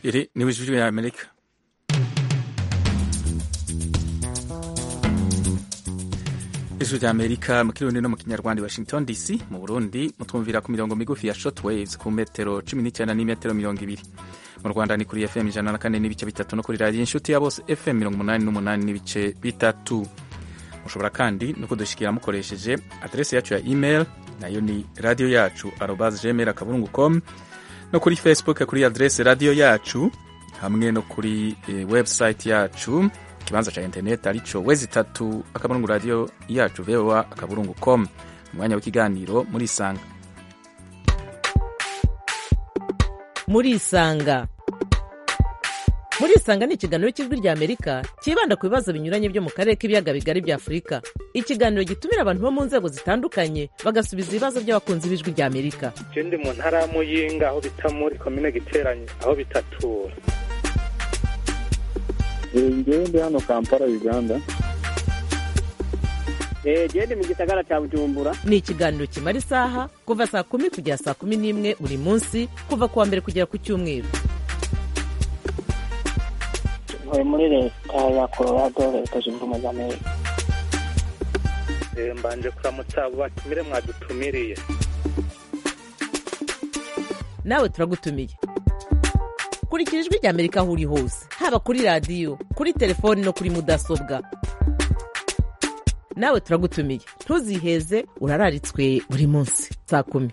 Iri ni ijwi rya Amerika ijwi rya Amerika mu kirundi no mu kinyarwanda i Washington DC mu Burundi mutwumvira ku mirongo migufi ya shortwaves ku metero 19 n'imetero mirongo ibiri mu Rwanda ni kuri FM ijana na kane n'ibice bitatu no kuri radiyo inshuti ya bose FM mirongo umunani n'umunani n'ibice bitatu mushobora kandi no kudushikira mukoresheje adresi yacu ya email nayo ni radio yacu arobas gmail akaburungu com no kuri facebook kuri adresi radio yacu hamwe no kuri e, website yacu ikibanza ca internet arico wezi itatu akaburungu radio yacu voa akaburungu com umwanya w'ikiganiro muri isanga muri isanga muri isanga ni ikiganiro cy'ijwi rya amerika cyibanda ku bibazo binyuranye byo mu karere k'ibiyaga bigari bya afurika ikiganiro gitumira abantu bo mu nzego zitandukanye bagasubiza ibibazo by'abakunzi b'ijwi rya amerika ndi mu ntara ya muyinga aho bita muri komine giteranye aho bitatura ngewe ndi hano kampala uganda gende mu gisagara cya bujumbura ni ikiganiro kimara isaha kuva saa kumi kugera saa kumi n'imwe buri munsi kuva ku wa mbere kugera ku cyumweru ntuye muri leta ya colorado leta zunze ubumwe za amerika mbanje kuramutsa abo batumire mwadutumiriye nawe turagutumiye kurikira ijwi rya amerika aho uri hose haba kuri radiyo kuri telefoni no kuri mudasobwa nawe turagutumiye ntuziheze urararitswe buri munsi saa kumi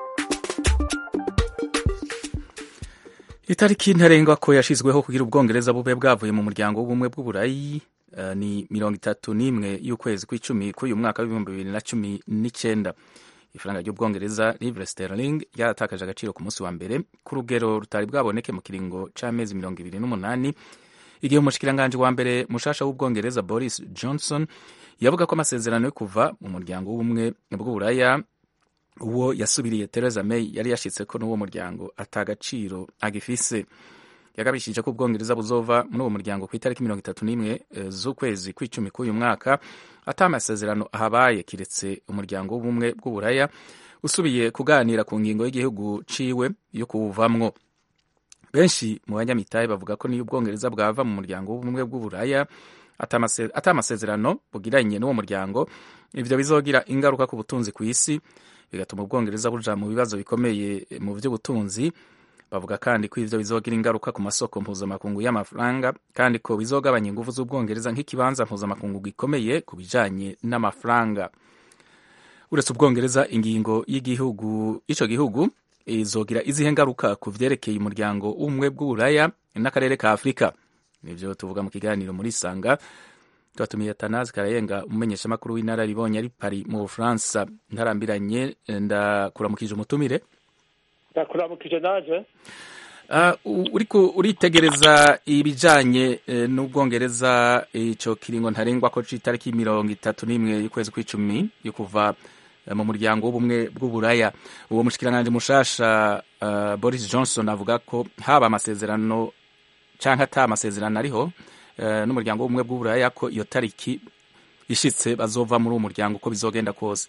itariki ntarengwa ko yashyizweho kugira ubwongereza bube bwavuye mu muryango w'ubumwe bw'uburayi uh, ni mirongo itatu n'imwe y'ukwezi kw'icumi k'uyu mwaka w'ibihumbi bibiri na cumi n'icyenda ifaranga ry'ubwongereza livre sterling ryaratakaje agaciro ku munsi wa mbere ku rugero rutari bwaboneke mu kiringo c'amezi mirongo ibiri n'umunani igihe umushikiranganji wa mbere mushasha w'ubwongereza boris johnson yavuga ko amasezerano yo kuva mu muryango w'ubumwe bw'uburaya uwo yasubiriye Theresa May yari yashitse ko n'uwo muryango atagaciro agifise yagabishije ko ubwongereza buzova muri uwo muryango ku itariki mirongo itatu n'imwe z'ukwezi kw'icumi k'uyu mwaka ata amasezerano ahabaye kiretse umuryango w'ubumwe bw'uburaya usubiye kuganira ku ngingo y'igihugu ciwe yo kuwuvamwo benshi mu banyamitahe bavuga ko niyo ubwongereza bwava mu muryango w'ubumwe bw'uburaya ata amasezerano bugiranye n'uwo muryango ivyo bizogira ingaruka ku butunzi ku isi bigatuma ubwongereza buja mu bibazo bikomeye mu vy'ubutunzi bavuga kandi ko ivyo bizogira ingaruka ku masoko mpuzamakungu y'amafaranga kandi ko bizogabanya ingufu z'ubwongereza nk'ikibanza mpuzamakungu gikomeye ku bijanye n'amafaranga uretse ubwongereza ingingo y'igihugu ico gihugu izogira izihe ngaruka ku vyerekeye umuryango w'ubumwe bw'uburaya n'akarere ka afurika nivyo tuvuga mu kiganiro muri sanga twatumiye Atanazi Karayenga umumenyeshamakuru w'inararibonye ari Paris mu Bufaransa ntarambiranye ndakuramukije umutumire ndakuramukije naje uh, uriko uritegereza ibijanye uh, n'ubwongereza ico kiringo ntarengwa ko c'itariki mirongo itatu n'imwe y'ukwezi kw'icumi yo kuva uh, mu muryango w'ubumwe bw'uburaya uwo mushikiranganji mushasha uh, Boris Johnson avuga ko haba amasezerano canke ata amasezerano ariho n'umuryango w'ubumwe bw'uburaya ko iyo tariki ishitse bazova muri uwo muryango uko bizogenda kose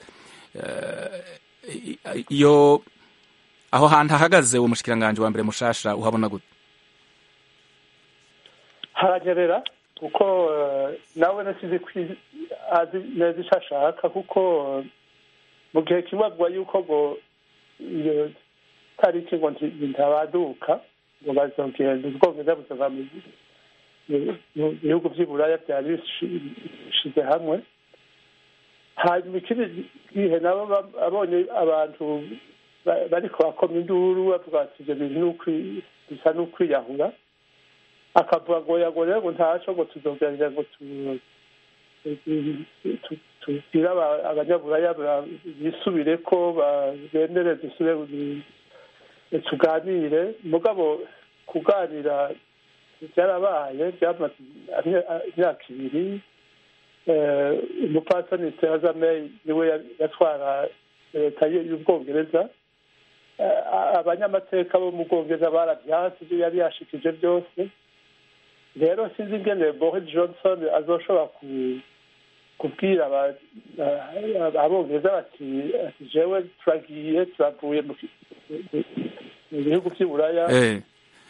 iyo aho hantu ahagaze uwo mushikiranganje wa mbere mushasha uhabona gute haranyerera kuko nawe nasize azi neza ico ashaka kuko mu gihe kimwe avuga yuko ngo iyo tariki ngo ntabaduka ngo bazogenda ubwongereza buzova mu bihugu by'iburaya byari bishize hamwe hanyuma ikindi gihe nabo abonye abantu bariko bakoma induru bavuga ati ivyo bintu bisa n'ukwiyahura akavuga ngo yago rero ngo ntaco ngo tuzogerageza ngo tubwire abanyaburaya bisubire ko bemere dusubire tuganire mugabo kuganira byarabaye byamaze imyaka ibiri umupasani theresa may niwe yatwara leta y'ubwongereza abanyamateka bo mu bwongereza barabyanse ibyo yari yashikije byose rero sinzi ingene boris johnson azoshobora kubwira abongereza bati jewe turagiye turavuye mu bihugu by'iburaya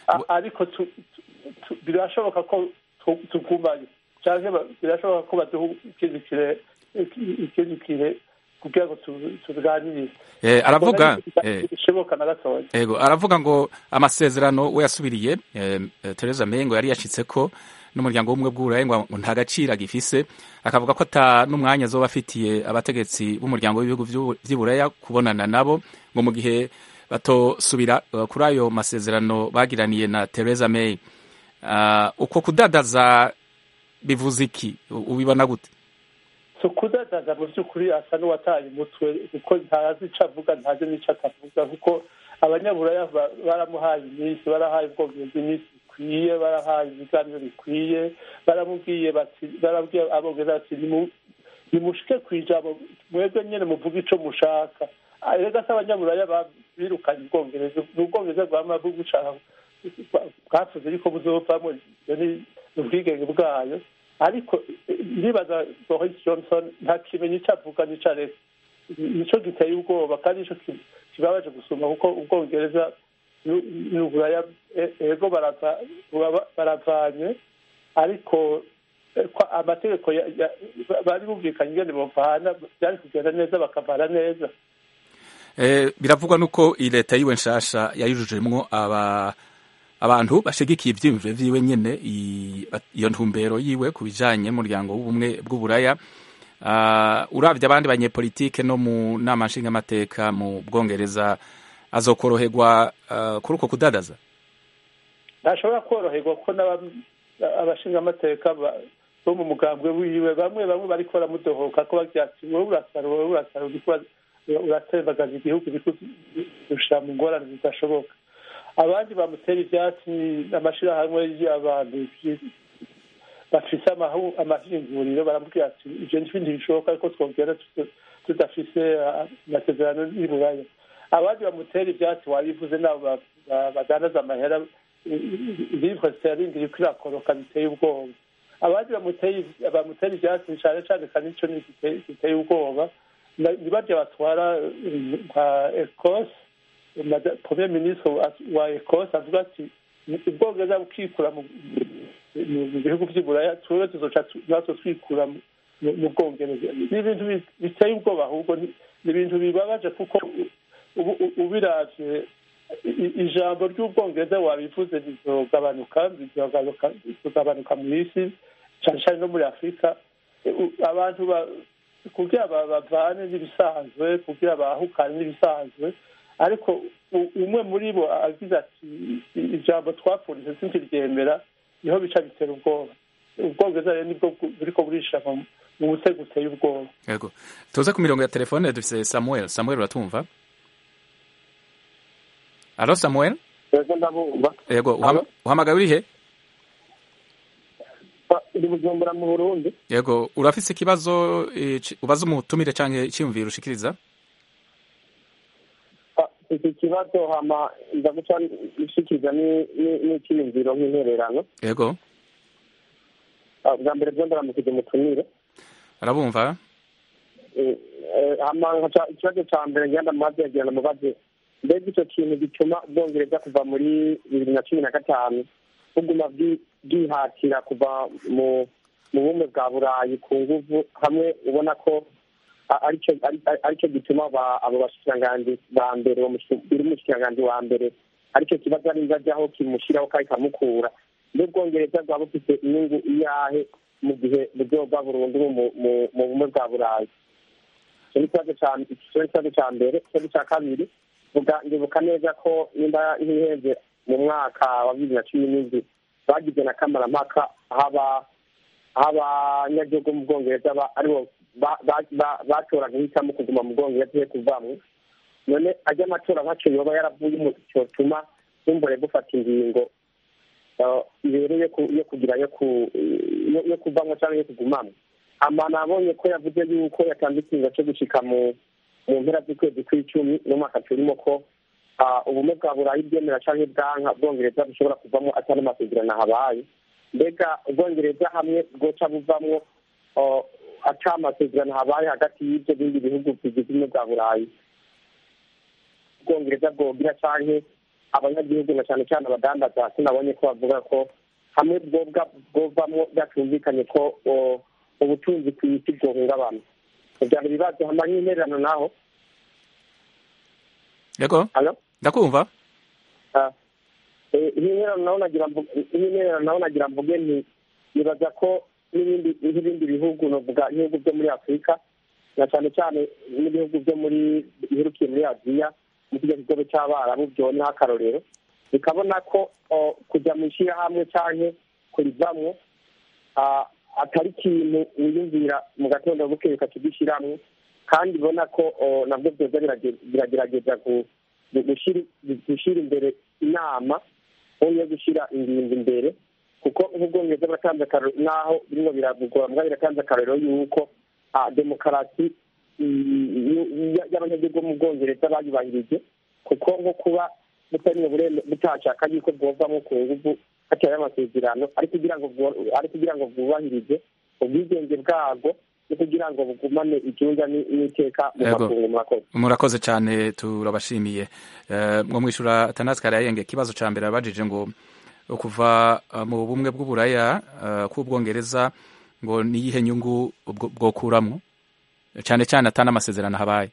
A- ariko tu- tu- tu- birashoboka ko tu- tugumayo cyangwa ba- birashoboka ko baduha ikindi kire ikindi kire kugira ngo tu- tubiganirize Eh, aravuga eh, bishoboka na gatoya Ego aravuga ngo amasezerano we yasubiriye eh, eh, Theresa May ngo yari yashitse ko n'umuryango w'ubumwe bw'Uburayi ngo ngo nta gaciro agifise akavuga ko ata n'umwanya azoba afitiye abategetsi b'umuryango w'ibihugu vy'u- vy'Iburaya kubonana nabo ngo mu gihe batosubira eh, kuri ayo masezerano bagiraniye na Theresa May Ah, uko kudadaza bivuze iki U- ubibona gute si ukudadaza mu by'ukuri asa n'uwataye umutwe kuko ntazi icyo avuga ntazi n'icyo atavuga kuko abanyaburaya ba- baramuhaye iminsi barahaye ubwongereza iminsi bikwiye barahaye ibiganiro bikwiye baramubwiye bati barabwiye abongereza bati "Nimu- nimushike ku ijambo mwebwe nyine muvuga icyo mushaka Ah, rega se abanyaburaya ba- birukanye ubwongereza ni ubwongereza bwama bugushaka bwavuze yuko buzovamo ibyo ni ubwigenge bwayo ariko eh, ndibaza boris johnson nta kimenyi icyo avuga n'icyo areka nicyo giteye ubwoba kandi nicyo ki- kibabaje gusuma kuko ubwongereza n'u- n'uburaya e- ego barava- baba- baravanye ariko eh, kwa- amategeko ya- ya- bari bumvikanye ingene bavana byari kugenda neza bakavana neza Eh, biravugwa nuko iyi leta yiwe nshasha yayujujemwo aba abantu bashigikiye ivyiyumviro vyiwe nyene i- iyo ntumbero yiwe ku bijanye n'umuryango w'ubumwe bw'uburaya uh, uravye abandi banyepolitike no mu nama nshingamateka mu bwongereza azokoroherwa uh, kuri uko kudadaza ntashobora koroherwa ko n'aba- abashingamateka ba- bo mu mugambwe wiwe bamwe bamwe bariko baramudohoka ko bagira ati wowe urasara wowe urasara uriko ura- uratembagaza igihugu uriko ushira mu ngorane zidashoboka abandi bamutera ivyatsi amashirahamwe y'abantu bafise amahu- amahinguriro baramubwira ati ivyo n'ibindi bishoboka ariko twogera tuta- tudafise ah, amasezerano y'uburaya abandi bamutera ivyatsi wabivuze nabo ba- ba- badandaza amahera livre sterling iriko irakoroka biteye ubwoba abandi bamuteye bamutera ivyatsi cane cane kandi ico ni gite- giteye ubwoba Na- ni barya batwara eh, nka ecosse Mada- premier ministre wa- wa ecosse avuga ati ubwongereza bukikura mu mu- mu bihugu vy'iburaya twebwe tuzoca tu- natwe twikura mu- mu mu bwongereza ni ibintu bi- biteye ubwoba ahubwo ni ni ibintu bibabaje kuko ubu- u- ubiravye i- i- ijambo ry'ubwongereza wabivuze rizogabanuka rizogabanuka rizogabanuka mu isi cane cane no muri afurika U- abantu ba- kugira ba- bavane n'ibisanzwe kugira bahukane n'ibisanzwe ariko u- umwe muri bo agize ati "I- ijambo twapfunditse sinkiryemera niho bica bitera ubwoba ubwongereza rero nibwo bu- buriko burisha mu mu mutego uteye ubwoba yego tuze ku mirongo ya telefone dufise samuel samuel uratumva alo samuel ego ndabumva yego uhama- uhamagaye urihe Ba- ndi bujumbura mu burundi yego urafise ikibazo eh, ci- ubaza umutumire canke iciyumviro ushikiriza Ba- iki kibazo hama nza guca nshikiriza ni- ni- n'iciyumviro nk'intererano yego Ah, bwa mbere bwo ndaramukije umutumire arabumva Eh, eh, hama nkaca ikibazo ca mbere ngenda mubaze yagira ndamubaze mbega ico kintu gituma ubwongereza kuva muri bibiri na cumi na gatanu buguma bwi- bwihatira kuva mu mu bumwe bwa burayi ku nguvu hamwe ubona ko a- arico ari- ari- arico gituma ba- abo bashikiranganji ba mbere uwo mushi- uri umushikiranganji wa mbere arico kibazo ari ajyaho kimushyiraho kandi kamukura mbe ubwongereza bwaba bufite inyungu iyahe mu gihe buzoba burundu mu- mu- mu bumwe bwa burayi icyo ni ikibazo ca icyo ni ikibazo ca mbere ikibazo ca kabiri vuga ndibuka neza ko nimba ntiheze mu mwaka wa bibiri na cumi n'indwi bagize na kamarampaka haba aho abanyagihugu mu bwongereza ba- aribo ba- ba- ba- batoraga guhitamo kuguma mu bwongereza iyo kuvamwo none ajya amatora nkaco yoba yaravuye mu cyotuma bumbure gufata ingingo eh, ibereye ku- yo kugira yo ku- yo- yo kuvamwo cyangwa yo kugumamwo ama nabonye ko yavuze yuko yatanze ikinga cyo gushika mu mu mpera z'ukwezi kw'icumi n'umwaka turimo ko ah, ubumwe bwa burayi bwemera canke bwanka bwongereza bushobora kuvamwo atari amasezerano habaye mbega ubwongereza hamwe bwoca buvamwo ah, ata amasezerano habaye hagati y'ivyo bindi bihugu bigize ubumwe bwa burayi ubwongereza bwogira canke abanyagihugu na cyane cyane abadandaza sinabonye ko bavuga ko hamwe bwobwa bwovamo byatumvikanye ko o, ubutunzi ku isi bwohungabana kugira ngo ibibazo hama nk'intererano naho yego Alo? ndakumva Ah. Eh, nk'intererano naho nagira mvu- nk'intererano naho nagira mvuge nti nibaza ko n'ibindi nk'ibindi bihugu novuga nk'ibihugu byo muri afurika na cyane cyane n'ibihugu byo muri biherukiye muri aziya mu kijya kigobe cy'abarabu byoneho akarorero bikabona ko o, kujya mu ishyirahamwe cyangwa kurivamwo ah, atari ikintu wiyumvira mu gatondo bukeye ukakigishyiramo kandi ubona ko o, nabwo byoza birage- biragerageza gu- gu- gushira- gushyira imbere inama aho yo gushyira ingingo imbere kuko nk'ubwongereza baratanze akarorero n'aho birimo biravugwa mbwa biratanze akarorero y'uko ah, demokarasi mm, y- y'abanyagihugu bo mu bwongereza bayubahirije kuko nko kuba butari bureme butashaka yuko bwovamo ku nguvu hatari amasezerano ari kugira ngo bwo- ari kugira ngo bwubahirize ubwigenge bwabwo no kugira ngo bugumane icyunga ni- n'iteka mu Yego. makungu murakoze murakoze cyane turabashimiye Eh, mwo mwishura atanasi karayenge ikibazo ca mbere abajije ngo kuva eh, mu bumwe bw'uburaya eh, k'ubwongereza ngo niyihe nyungu bwo- bwokuramwo cyane cyane atana amasezerano habaye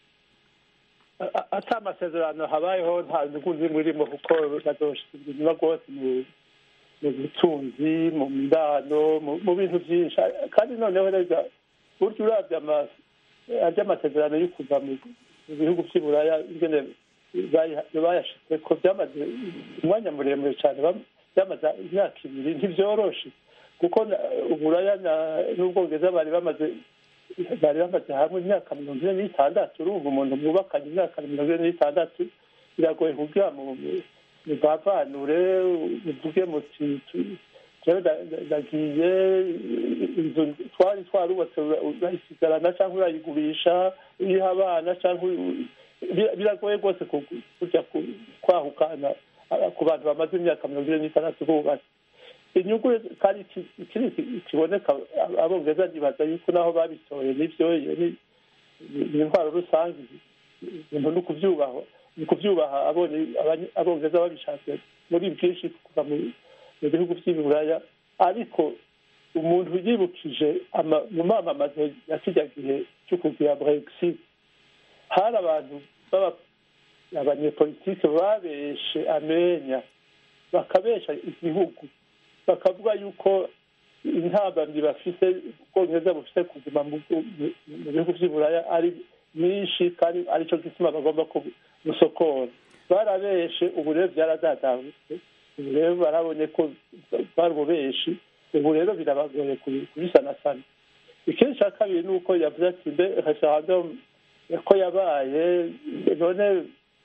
A- a- ata amasezerano habayeho nta nyungu zimwe irimo kuko bazoshyikirizwa inyuma rwose mu mu butunzi mu mbano mu- mu bintu byinshi kandi noneho rega burya uravye ama- arya amasezerano yo kuva mu mu bihugu vy'i buraya ingene bayi- bayashizeko byamaze umwanya muremure cyane bam- byamaze imyaka ibiri ntivyoroshe kuko na- uburaya na- n'ubwongereza bari bamaze bari bamaze hamwe imyaka mirongo ine n'itandatu urumva umuntu mwubakanye imyaka mirongo ine n'itandatu biragoye kugira mu muvavanure muvuge muti tu- jewe nda- nda- ndagiye inzu twari twarubatse ura- urayisigarana cyangwa urayigurisha uyiha abana cyangwa u- bira- biragoye rwose ku- kujya ku- kwahukana ah, ku bantu bamaze imyaka mirongo ine n'itandatu bubatse inyungu kandi iki- ikindi ki- kiboneka ab- abongereza nibaza yuko naho babitoye n'ivyo iyo ni ni- ni intwaro rusange ibintu ni ukubyubaha ni ukubyubaha abonye abanye- abongereza babishatse muri bwinshi kuva mu mu bihugu by'iburaya ariko umuntu yibukije ama- mu mamamazo ya kijya gihe cyo kugira brexit hari abantu baba abanyepolitike babeshe amenya bakabesha igihugu bakavuga yuko intambamyi bafite ubwongereza bufite kuguma mu mu- mu bihugu by'iburaya ari nyinshi kandi aricyo gituma bagomba gusokora barabeshe ubu rero byaradadahutse ubu rero barabonye ko bari ububeshi ubu rero birabagoye kubi- kubisanasana ikindi cya kabiri ni uko yavuze ati mbe referendum ko yabaye none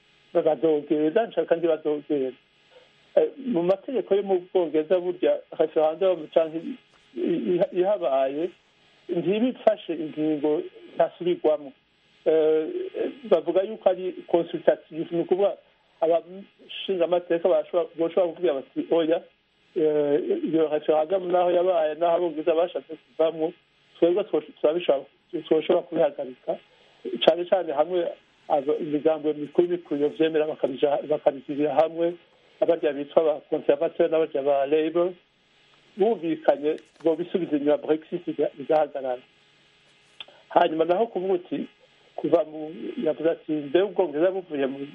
badogera nshaka ndi badogera Eh, mu mategeko yo mu bwongereza burya referendum cyangwa i- i- ihabaye ntibifashe ingingo ntasubirwamo Eh, bavuga yuko ari consultative ni ukuvuga abashingamateka bashobora boshobora kuvuga bati oya eh, iyo referendum naho yabaye naho abongereza bashatse kuvamwo twebwe two- turabishobora twoshobora kubihagarika cyane cyane hamwe aba- imigambo mikuru mikuru yovyemera bakabija- bakabigirira hamwe abarya bitwa ba conservateur n'abarya ba labour bumvikanye ngo bisubize inyuma brexit iga- igahagarara hanyuma naho kuvuga uti kuva mu yavuze ati mbe ubwongereza buvuye mu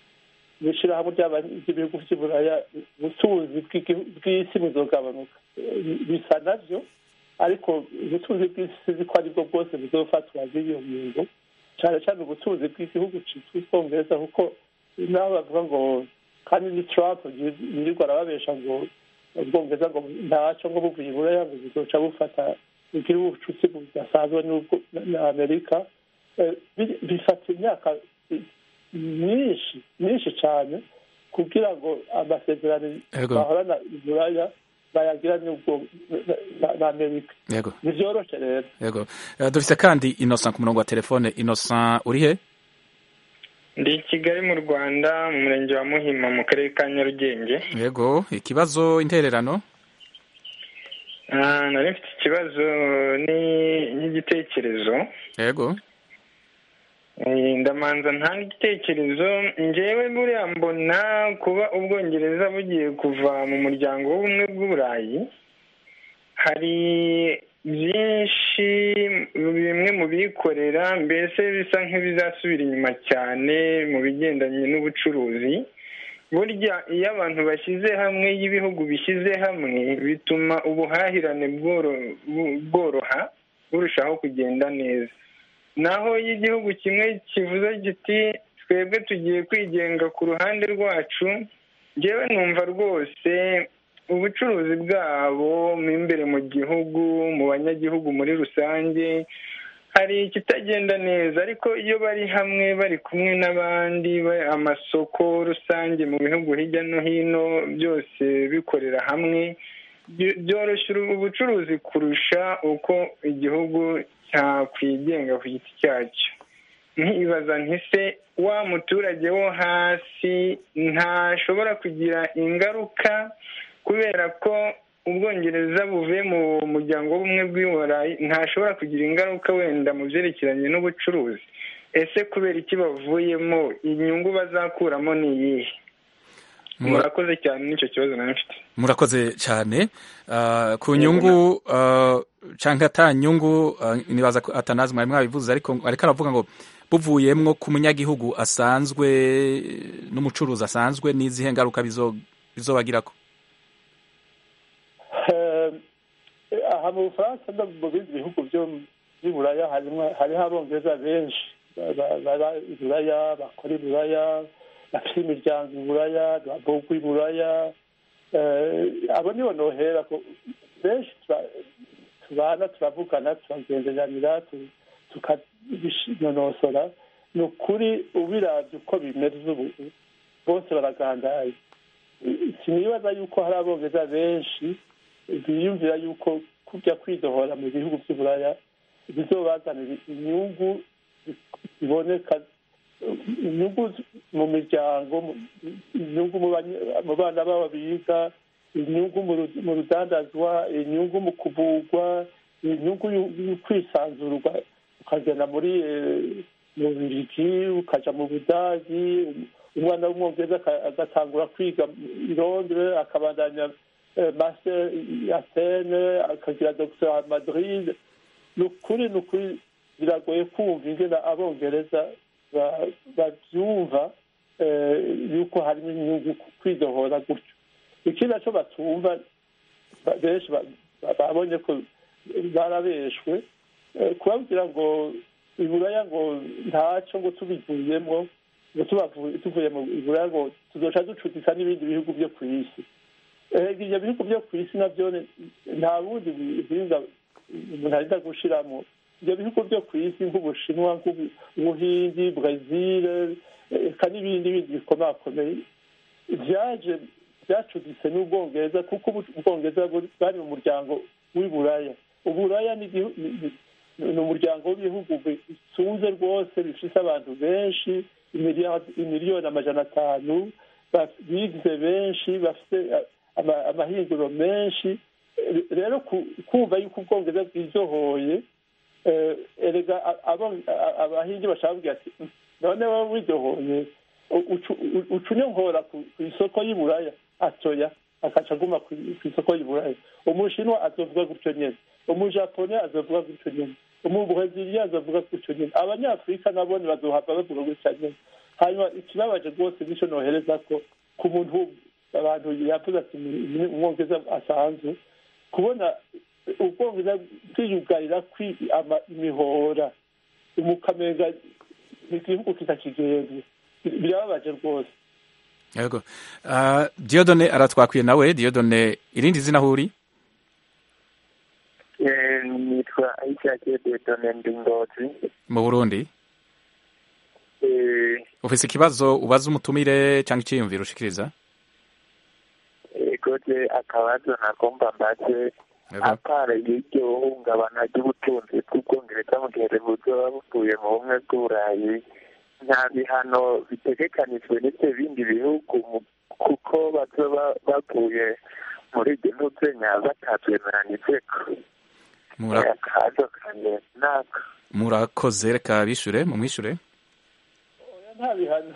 mu ishyirahamwe ry'aba- ry'ibihugu by'iburaya ubutunzi bw'igi- bw'isi buzogabanuka Eh, bisa navyo ariko ubutunzi bw'isi sizi ko aribwo bwose buzofatwa n'iyo ngingo cyane cyane ubutunzi bw'igihugu citwa ubwongereza kuko naho bavuga ngo kandi ni trump yirirwa arababesha ngo ubwongereza ngo ntaco ngo buvuye iburaya ngo buzoca bufata bugira ubucuti budasanzwe n'ubwo- na amerika Eh, bi- bifata imyaka i- myinshi myinshi cyane kugira ngo amasezerano Yego. bahorana iburaya bayagira n'ubwo na- na- na amerika yego ntivyoroshe rero yego Eh, dufise kandi innocent ku murongo wa telefone innocent uri he ndi i kigali mu rwanda mu murenge wa muhima mu karere ka nyarugenge yego ikibazo intererano Ah, nari mfite ikibazo ni- n'igitekerezo yego ndamanza nta igitekerezo ngewe buriya mbona kuba ubwongereza bugiye kuva mu muryango w'ubumwe bw'uburayi hari byinshi bimwe mu bikorera mbese bisa nk'ibizasubira inyuma cyane mu bigendanye n'ubucuruzi burya iyo abantu bashyize hamwe iyo ibihugu bishyize hamwe bituma ubuhahirane bworoha burushaho kugenda neza naho iyo igihugu kimwe kivuze giti twebwe tugiye kwigenga ku ruhande rwacu ngewe numva rwose ubucuruzi bwabo mo imbere mu gihugu mu banyagihugu muri rusange hari ikitagenda neza ariko iyo bari hamwe bari kumwe n'abandi amasoko rusange mu bihugu hirya no hino byose bikorera hamwe byoroshya ubucuruzi kurusha uko igihugu cyakwigenga ku giti cyacyo nkibaza ntise wa muturage wo hasi ntashobora kugira ingaruka kubera ko ubwongereza buvuye mu muryango w'ubumwe bw'iburayi ntashobora kugira ingaruka wenda mu byerekeranye n'ubucuruzi ese kubera iki bavuyemo inyungu bazakuramo ni iyihe murakoze cyane n'icyo kibazo nawe mfite murakoze cyane ku nyungu cyangwa ata nyungu nibaza ko atanazi mwari mwabivuze ariko ariko aravuga ngo buvuyemwo ku munyagihugu asanzwe n'umucuruzi asanzwe n'izihe ngaruka bizobagirako aha mu bufaransa no mu bindi bihugu byo by'iburaya hariho abongereza benshi baba iburaya bakora iburaya bafite imiryango iburaya babugwa iburaya abo nibo nohera ko benshi tubana turavugana turagenderanira tukabinonosora ni ukuri ubirabye uko bimeze ubu bose baragandaye sinibaza yuko hari abongereza benshi biyumvira yuko kujya kwidohora mu bihugu by'uburaya bizobazanira inyungu ziboneka inyungu mu miryango inyungu mu bana babo biga inyungu mu rudandazwa inyungu mu kuvugwa inyungu yo kwisanzurwa ukagenda muri mu birigi ukajya mu budagi umwana w'umwongereza agatangura kwiga i londres akabandanya master atene akagira dogiteri madrid ni ukuri ni ukuri biragoye kumva ingena abongereza babyumva yuko harimo inyungu kwidohora gutyo ikindi nacyo batumva benshi babonye ko barabeshwe kubabwira ngo iburaya ngo ntacyo ngo tubivuyemo ngo tuvuye mu iburaya ngo tuzoca ducudika n'ibindi bihugu byo ku isi ibyo bihugu byo ku isi nabyo nta bundi buhinga umuntu arinda gushiramo ibyo bihugu byo ku isi nk'ubushinwa nk'ubuhindi brezil eka n'ibindi bindi bikomakomeye byaje byacuditse n'ubwongereza kuko ubwongereza bwari mu muryango w'iburaya uburaya ni umuryango w'ibihugu bisunze rwose bifite abantu benshi imiliyoni amajana atanu bigize benshi bafite amahinguro menshi rero kumva yuko ubwongereza bwizohoye erega abahindi bashaka kugira ati none wowe widohoye ucunyongora ku isoko y'iburaya atoya akaca aguma ku isoko y'iburaya umushinwa azovuga gutyo nyine umujapone azovuga gutyo nyine umubreziliya azovuga gutyo nyine abanyafurika nabo bazohava bavuga gutyo nyine hanyuma ikibabaje rwose nicyo nohereza ko ku muntu abantu yavuze ati umwongereza asanzwe kubona ubwongereza bwiyugarira imihora umukamenga igihugu kitakigenwe birababaje rwose yego diyodone aratwakwiye nawe diyodone irindi zina aho uri nitwa ayishakiye diyodone ndi ngozi mu burundi ufise ikibazo ubaza umutumire cyangwa icyiyumviro ushikiriza gode akabazo nagomba mbaze apara y'iryo hungabana ry'ubutunzi bw'ubwongereza mu gihe buzoba buvuye mu bumwe bw'uburayi nta bihano bitegekanijwe n'ibyo bindi bihugu kuko bazoba bavuye muri iryo ntuzenya batatwemeranijeko akabazo kanje naka murakoze reka bishure mumwishure nta bihano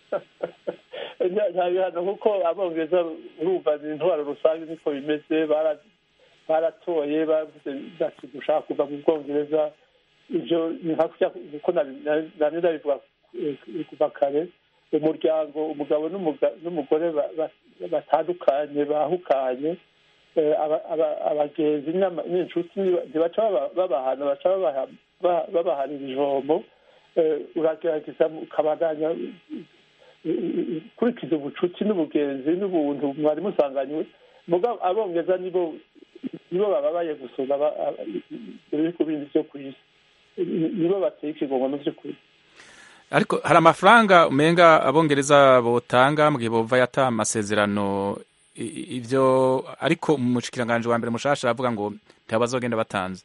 nta bihano kuko abongereza urumva ni intwaro rusange niko bimeze baratoye bavuze bati dushaka kuva mu bwongereza ibyo ni nka kuko nari ndabivuga kuva kare umuryango umugabo n'umugore batandukanye bahukanye abagenzi n'inshuti ntibaca babahana baca babahanira ijombo uragerageza ukabandanya ukurikiza ubucuti n'ubugenzi n'ubuntu mwari musanganywe mugabo abongereza nibo nibo bababaye gusumba ibihugu bindi byo ku isi nibo bateye ikigongo mu by'ukuri ariko hari amafaranga umenga abongereza botanga mu gihe bova yata amasezerano ibyo ariko umushikiranganje wa mbere mushasha aravuga ngo ntibazogenda batanze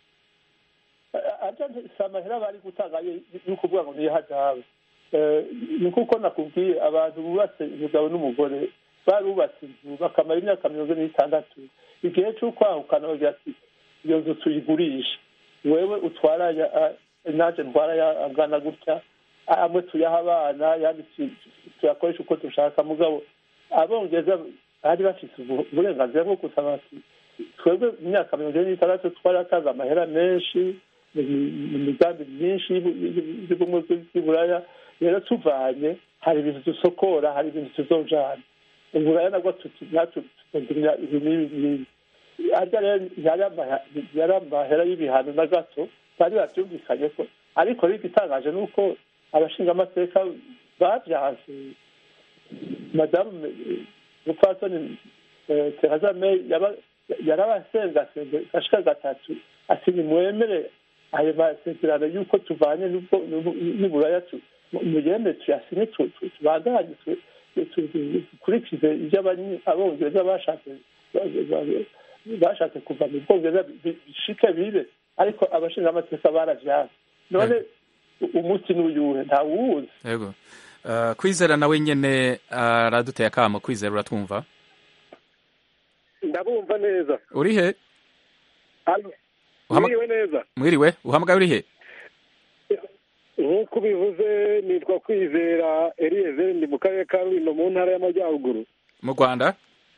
si amahera bari gutanga yo kuvuga ngo niyo hazabe ni kuko nakubwiye abantu bubatse umugabo n'umugore barubatse inzu bakamara imyaka mirongo ine n'itandatu igihe cy'ukwahukana bagira ati iyo nzu tuyigurisha wewe utwara naje ntwara angana gutya amwe tuyaha abana yandi tuyakoresha uko dushaka mugabo abongereza bari bafite uburenganzira bwo gusaba ati twebwe mu myaka mirongo ine n'itandatu twaratanze amahera menshi mu migambi myinshi y'ubumwe bw'iburaya rero tuvanye hari ibintu dusokora hari ibintu tuzojana uburaya nabwo natwe tukagira ibi n'ibi n'ibi arya rero yari amahera y'ibihano na gato bari babyumvikanye ko ariko rero igitangaje ni uko abashingamateka babyanse madamu mupfasoni teraza meyi yarabasengasenga gashika gatatu ati nimwemere ayo masezerano y'uko tuvanye n'uburaya muyemere tuyasinye tubandanye dukurikize ibyo abongereza bashatse bashatse kuva mu bwongereza bishike bibe ariko abashingamateka baravyanse none umunsi n'uyuhe ntawuwuzi yego kwizera nawe nyene araduteye akamo kwizera uratwumva ndabumva neza uri he mwiriwe neza mwiriwe uhamagaye uri he nk'uko ubivuze nitwa kwizera eliyezeri ndi mu karere ka rulindo mu ntara y'amajyaruguru mu rwanda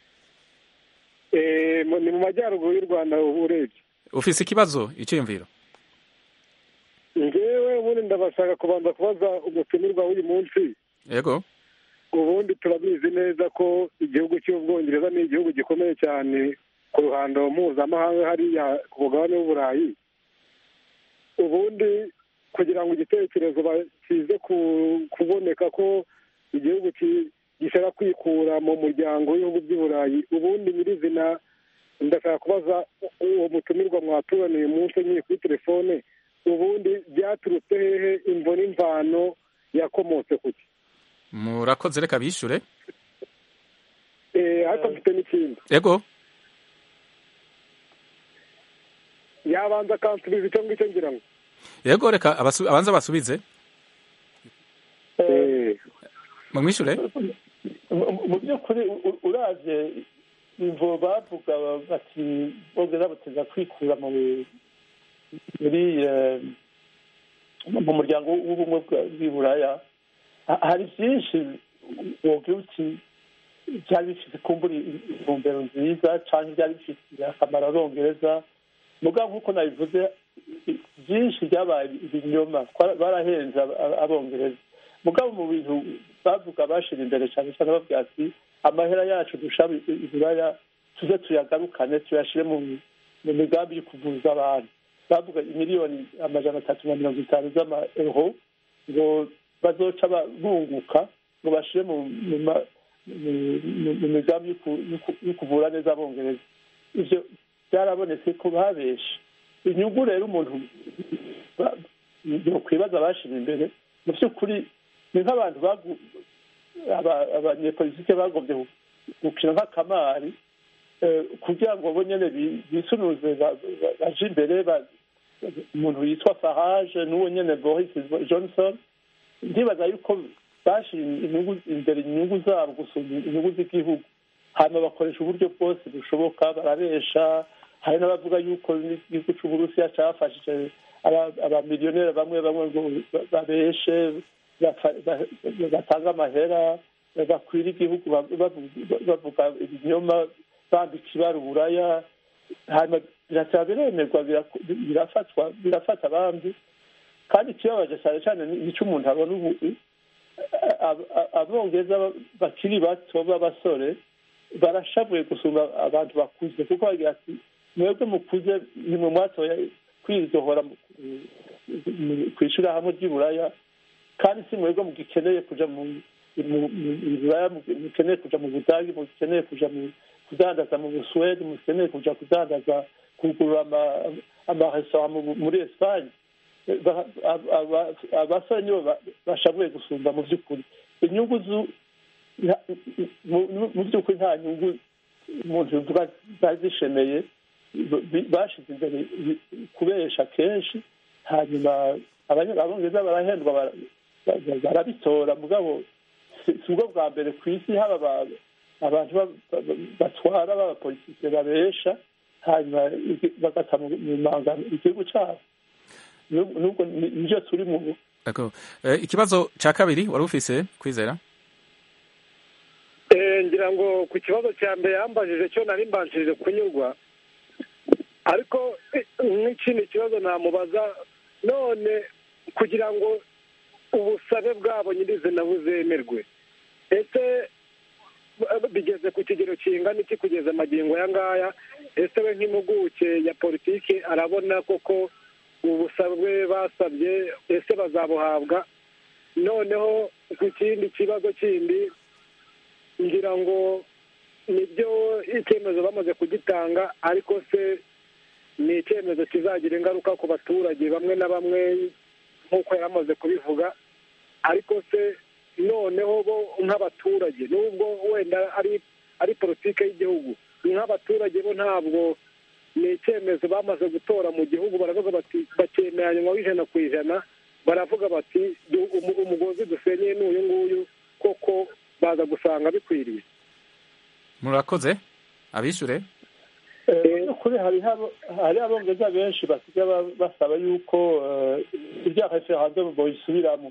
ni mu majyaruguru y'u rwanda urebye ufise ikibazo icyiyumviro ngewe ubundi ndabashaka kubanza kubaza umutumirwa w'uyu munsi yego ubundi turabizi neza ko igihugu cy'ubwongereza ni igihugu gikomeye cyane ku ruhando mpuzamahanga hariya ku mugabane w'uburayi ubundi kugira ngo igitekerezo kize kuboneka ko igihugu gishaka kwikura mu muryango w'ibihugu by'i burayi ubundi nyirizina ndashaka kubaza uwo mutumirwa mwaturaniye umunsi nyine kuri telefone ubundi byaturutse hehe imvo n'imvano yakomotse ku ki murakoze reka bishyure ariko mfite n'ikindi yego yabanza akansubiza icyo ngicyo ngira ngo yego reka abanza basubize mumwishyure mu by'ukuri uraje imvo bavuga bati bongera bateza kwikura muri mu muryango w'ubumwe bw'iburaya hari byinshi wogira uti byari bifite kumbura intumbero nziza cyangwa byari bifitiye akamaro abongereza mugabo nk'uko nabivuze byinshi byabaye ibinyoma barahenze abongereza mugabo mu bintu bavuga bashira imbere cyane cyane bavuga ati amahera yacu dushaba iburaya tuze tuyagarukane tuyashyire mu migambi yo kuvuza abantu bavuga miliyoni amajana atatu na mirongo itanu z'amaeuro ngo bazoca bunguka ngo bashyire mu migambi yo kuvura neza abongereza ibyo byarabonetse ko babeshe inyungu rero umuntu kwibaza bashyira imbere mu by'ukuri ni nk'abantu abanyepolitike bagombye gukina nk'akamari kugira ngo bo nyine bisunuze baje imbere umuntu yitwa farage n'uwo nyine boris johnson ndibaza yuko bashyira imbere inyungu zabo gusumba inyungu z'igihugu hanyuma bakoresha uburyo bwose bushoboka barabesha hari n'abavuga yuko n'igihugu cy'uburusiya cyafashije abamiliyoneri bamwe bamwe ngo babeshe batanga amahera bakwira igihugu bavuga ibinyoma bambika ibara uburaya hanyuma birasaba biremerwa birafatwa birafata abandi kandi ikibabaje cyane cyane nicyo umuntu abona ubu abongereza bakiri bato b'abasore barashavuye gusumba abantu bakuze kuko bagira ati mwebwe mukuze nimwe mwatoye kwidohora ku ishyirahamwe ry'iburaya kandi si mwebwe mugikeneye kuja mu buraya mukeneye kuja mu budagi mukeneye kuja kudandaza mu busuwedi mukeneye kuja kudandaza kugurura amaresitora muri esipanye abasore nibo bashabuye gusumba mu by'ukuri inyungu mu by'ukuri nta nyungu umuntu yuvuga zishemeye bashize imbere kubesha kenshi hanyuma abongereza barahendwa barabitora mugabo si ubwo bwa mbere ku isi haba abantu batwara b'abapolitike babesha hanyuma bagata mu manga igihugu cyabo nubwo nibyo turi mu ikibazo cya kabiri wari ufise kwizera ngira ngo ku kibazo cya mbere yambajije cyo nari mbanjirije kunyurwa ariko nk'ikindi kibazo namubaza none kugira ngo ubusabe bwabo nyirizina buzemerwe ese bigeze ku kigero kingana iki kugeza amagingo aya ngaya ese we nk'impuguke ya politiki arabona koko ubusabe basabye ese bazabuhabwa noneho ku kindi kibazo kindi ngira ngo nibyo icyemezo bamaze kugitanga ariko se ni icyemezo kizagira ingaruka ku baturage bamwe na bamwe nk'uko yari amaze kubivuga ariko se noneho bo nk'abaturage nubwo wenda ari ari politiki y'igihugu nk'abaturage bo ntabwo ni icyemezo bamaze gutora mu gihugu baravuga bati bakemeranywa w'ijana ku ijana baravuga bati umugozi dusenyeye n'uyu nguyu koko baza gusanga bikwiriye murakoze abishyure kuri hari abongereza benshi basigaye basaba yuko ibya referandumu boyisubiramo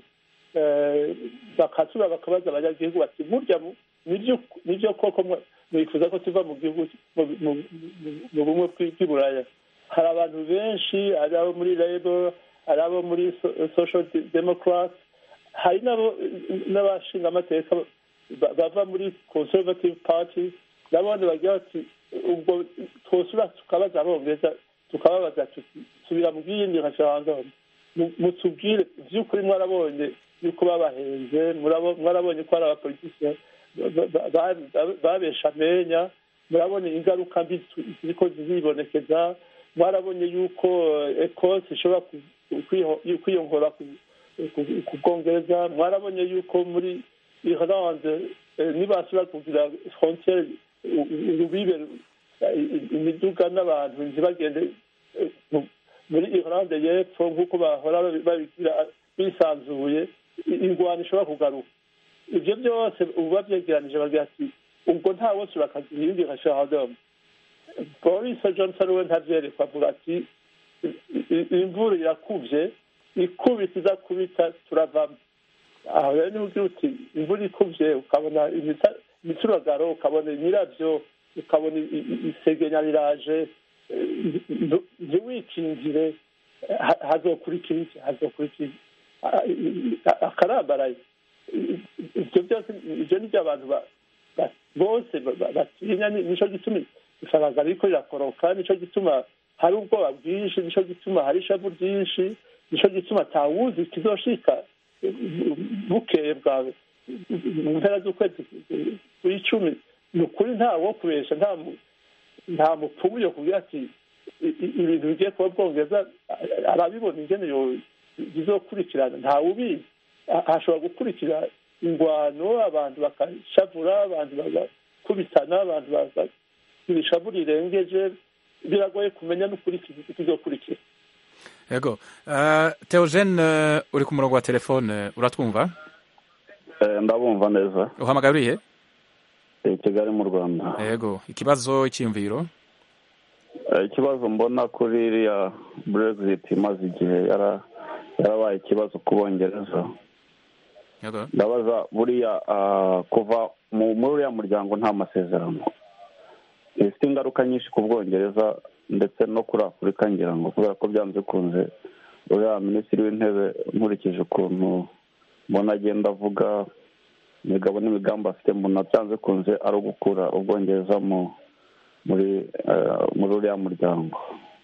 bakatura bakabaza abanyagihugu bati burya nibyo koko mwifuza ko tuva mu gihugu mu bumwe bw'iburaya hari abantu benshi hari abo muri labor hari abo muri social democrat hari n'abashinga amateka bava muri conservative party nabone bagira bati ubwo twosura tukabaza abongereza tukababaza tuti subira mu bw'iyindi referendum mutubwire by'ukuri mwarabonye yuko babahenze mwarabonye ko hari abapolitisiye babesha amenya murabona ingaruka mbi ziriko zibonekeza mwarabonye yuko ekose ishobora kwiyongora ku bwongereza mwarabonye yuko muri irlande nibasubira kugira frontiere urubibe imiduga n'abantu ntibagende muri irlande y'epfo nk'uko bahora babigira bisanzuye ingwano ishobora kugaruka ibyo byose ubu babyegeranije bagira ati ubwo nta wose urakagira iyindi nka shahadamu boris johnson we ntabyerekwa avuga ati imvura irakubye ikubita iza kubita turavamo aho rero niba ugira uti imvura ikubye ukabona imituragaro ukabona imirabyo ukabona isegenya riraje ntiwikingire hazokurikira iki hazokurikira akarambaraye ibyo byose ibyo ni byo abantu bose batinya nicyo gituma ifaranga riko rirakoroka nicyo gituma hari ubwoba bwinshi nicyo gituma hari ishavu ryinshi nicyo gituma atawuzi kizoshika bukeye bwawe mu mpera z'ukwezi kw'icumi ni ukuri nta wo kubesha nta nta mupfumu yo kugira ati ibintu bigiye kuba bwongereza arabibona ingene bizokurikirana ntawe ubizi hashobora gukurikira ingwano abantu bakashavura abantu bagakubitana abantu bakagira ishavu rirengeje biragoye kumenya n'ukuri kizokurikira yego teogene uri ku murongo wa telefone uratwumva ndabumva neza uhamagaye urihe i kigali mu rwanda yego ikibazo cy'imviro ikibazo mbona kuri iriya brexit imaze igihe yarabaye ikibazo ku bongereza ndabaza buriya kuva muri uriya muryango nta masezerano bifite ingaruka nyinshi ku bwongereza ndetse no kuri afurika ngira ngo kubera ko byanze bikunze uriya minisitiri w'intebe nkurikije ukuntu mbona agenda avuga imigabo n'imigambi afite mbona byanze bikunze ari ugukura ubwongereza muri muri uriya muryango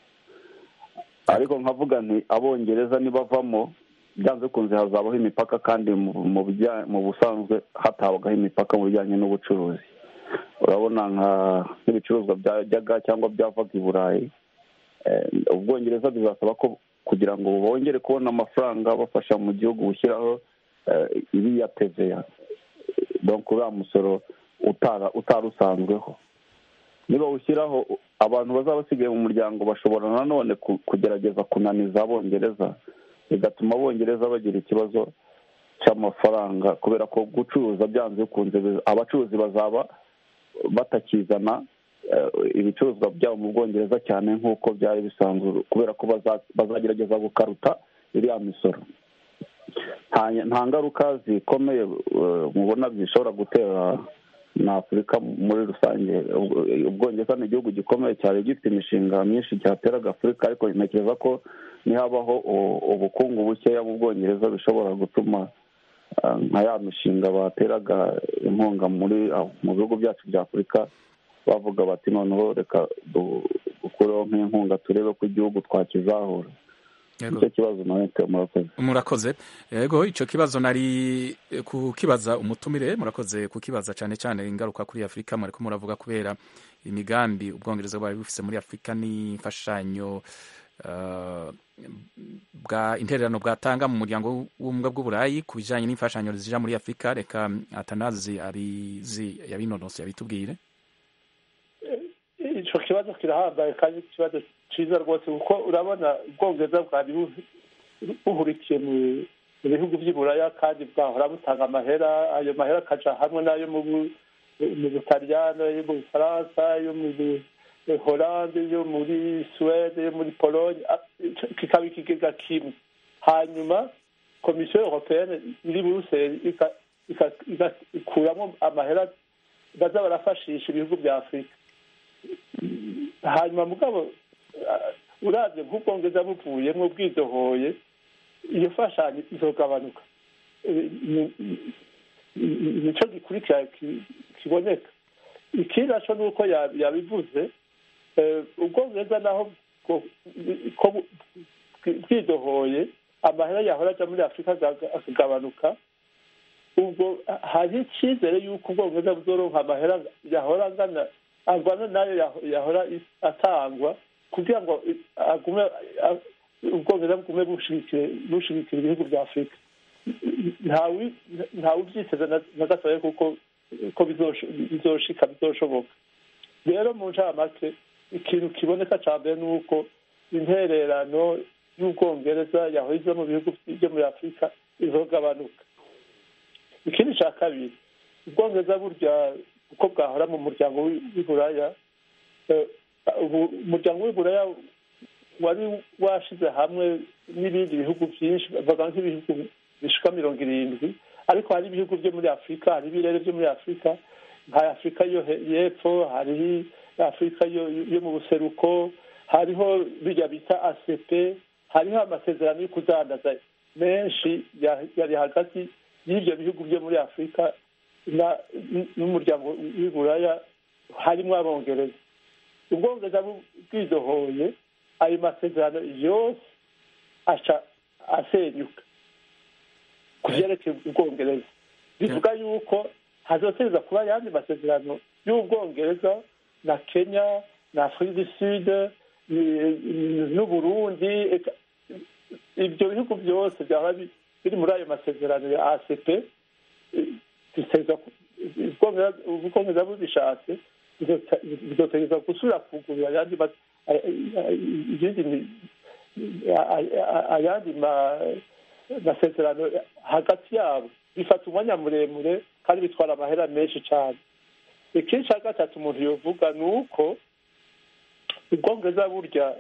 ariko nkavuga nti abongereza nibavamo byanze bikunze hazabaho imipaka kandi mu busanzwe hatabagaho imipaka mu bijyanye n'ubucuruzi urabona nk'ibicuruzwa byajyaga cyangwa byavaga i burayi ubwongereza bizasaba ko kugira ngo bongere kubona amafaranga bafasha mu gihugu gushyiraho iriya teveya donk uriya musoro utari usanzweho niba ushyiraho abantu bazaba basigaye mu muryango bashobora nanone kugerageza kunaniza abongereza bigatuma abongereza bagira ikibazo cy'amafaranga kubera ko gucuruza byanze bikunze abacuruzi bazaba batakizana ibicuruzwa byabo mu bwongereza cyane nk'uko byari bisanzwe kubera ko bazagerageza gukaruta iriya misoro nta ngaruka zikomeye mubona zishobora gutera na afurika muri rusange ubwongereza ni igihugu gikomeye cyari gifite imishinga myinshi cyateraga afurika ariko ntekereza ko nihabaho ubukungu bukeya mu bwongereza bishobora gutuma nka ya mishinga bateraga inkunga muri mu bihugu byacu bya afurika bavuga bati noneho reka dukureho nk'inkunga turebe ko igihugu twakizahura nicyo kibazo nawe murakoze murakoze yego icyo kibazo nari kukibaza umutumire murakoze kukibaza cyane cyane ingaruka kuri afurika mureko muravuga kubera imigambi ubwongereza bwari bufite muri afurika n'imfashanyo bwa intererano bwatanga mu muryango w'ubumwe bw'uburayi ku bijyanye n'imfashanyo zija muri afurika reka atanazi abizi yabinonosi yabitubwire icyo kibazo kirahambaye kandi ikibazo cyiza rwose kuko urabona ubwongereza bwari buhurikiye mu bihugu by'iburaya kandi bwahora butanga amahera ayo mahera akaja hamwe n'ayo mu butaliyano yo mu bufaransa yo mu holande yo muri suwede yo muri polonye kikaba ikigega kimwe hanyuma komisiyo europeyene iri buruseli ikuramo amahera baza barafashisha ibihugu bya afurika hanyuma mugabo urabye nk'ubwongereza buvuyemo bwidohoye iyo fashanyo izogabanuka nicyo gikurikira kiboneka ikindi naco ni uko yabivuze ubwongereza naho ko bwidohoye amahera yahora aja muri afurika akagabanuka ubwo hari icyizere y'uko ubwongereza buzoronka amahera yahora angana angana nayo yahora atangwa kugira ngo agume ubwongereza bugume bushigikira ibihugu bya afurika ntawe ubyiteze na gatoya kuko ko bizoshika bizoshoboka rero mu ncamake ikintu kiboneka cya mbere ni uko intererano y'ubwongereza yahoze mu bihugu byo muri afurika izogabanuka ikindi cya kabiri ubwongereza burya uko bwahora mu muryango w'iburaya umuryango w'iburaya wari washize hamwe n'ibindi bihugu byinshi bavuga nk'ibihugu bishika mirongo irindwi ariko hari ibihugu byo muri afurika hari ibirere byo muri afurika nka afurika yo y'epfo hari afurika yo mu buseruko hariho bijya bita asepe hariho amasezerano yo kudandaza menshi yari hagati y'ibyo bihugu byo muri afurika n'umuryango w'iburaya harimo abongereza ubwongereza bwidohoye ayo masezerano yose aca asenyuka ku byerekeye ubwongereza bivuga yuko hazoteza kuba ayandi masezerano y'ubwongereza na kenya na afurika du sud n'uburundi ibyo bihugu byose byaba biri muri ayo masezerano ya acp ubwongereza bubishatse bizotegeza gusubira kugurura ayandi ayandi masezerano hagati yabo bifata umwanya muremure kandi bitwara amahera menshi cyane ikindi cya gatatu umuntu yovuga ni uko ubwongereza burya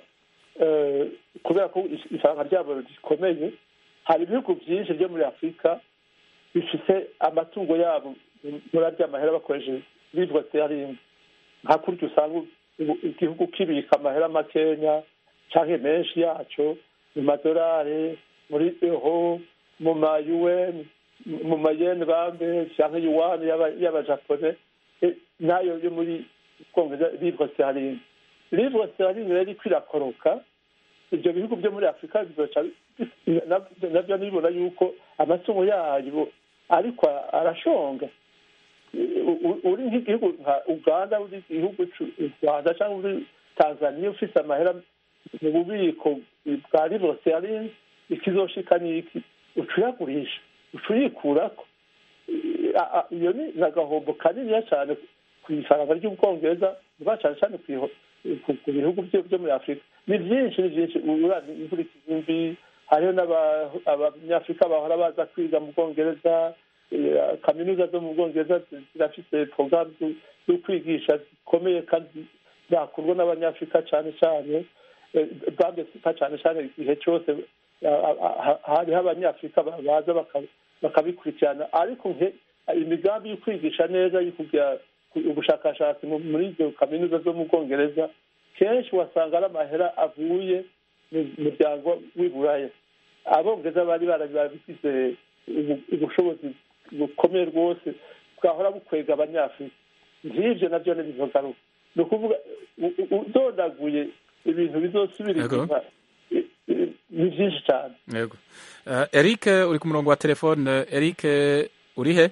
kubera ko ifaranga ryabo rikomeye hari ibihugu byinshi byo muri afurika bifite amatungo yabo muri arya mahera bakoresheje livre sterling nka kurya usanga igihugu kibika amahera makenya cyangwa menshi yaco mu madolari muri eho mu ma un mu mayeni bambe cyangwa yuwani y'abajapone nayo yo muri bwongereza livre sterling livre sterling rero iko irakoroka ibyo bihugu byo muri afurika bizoca nabyo nibona yuko amatungo yayo ariko arashonga uri nk'igihugu nka uganda uri igihugu u rwanda cyangwa uri tanzania ufite amahera mu bubiko bwa livre sterling ikizoshika niki ucuyagurisha ucuyikurako iyo ni agahombo kaniniya cyane ku ifaranga ry'ubwongereza vuba cyane cyane ku bihugu byo muri afurika ni byinshi ni byinshi inkurikizi mbi hariho n'abanyafurika bahora baza kwiga mu bwongereza kaminuza zo mu bwongereza zirafite porogaramu zo kwigisha zikomeye kandi zakurwa n'abanyafurika cyane cyane bambesika cyane cyane igihe cyose hariho abanyafurika baza bakabikurikirana ariko imigambi yo kwigisha neza yo kugira ubushakashatsi muri izo kaminuza zo mu bwongereza kenshi wasanga ari amahera avuye mu muryango w'iburaya abongereza bari barabigize ubushobozi bukomeye rwose bwahora bukwega abanyafurika nk'ibyo nabyo ntibizogaruka ni ukuvuga udodaguye ibintu bizosubira inyuma ni byinshi cyane yego eric uri ku murongo wa telefone eric uri he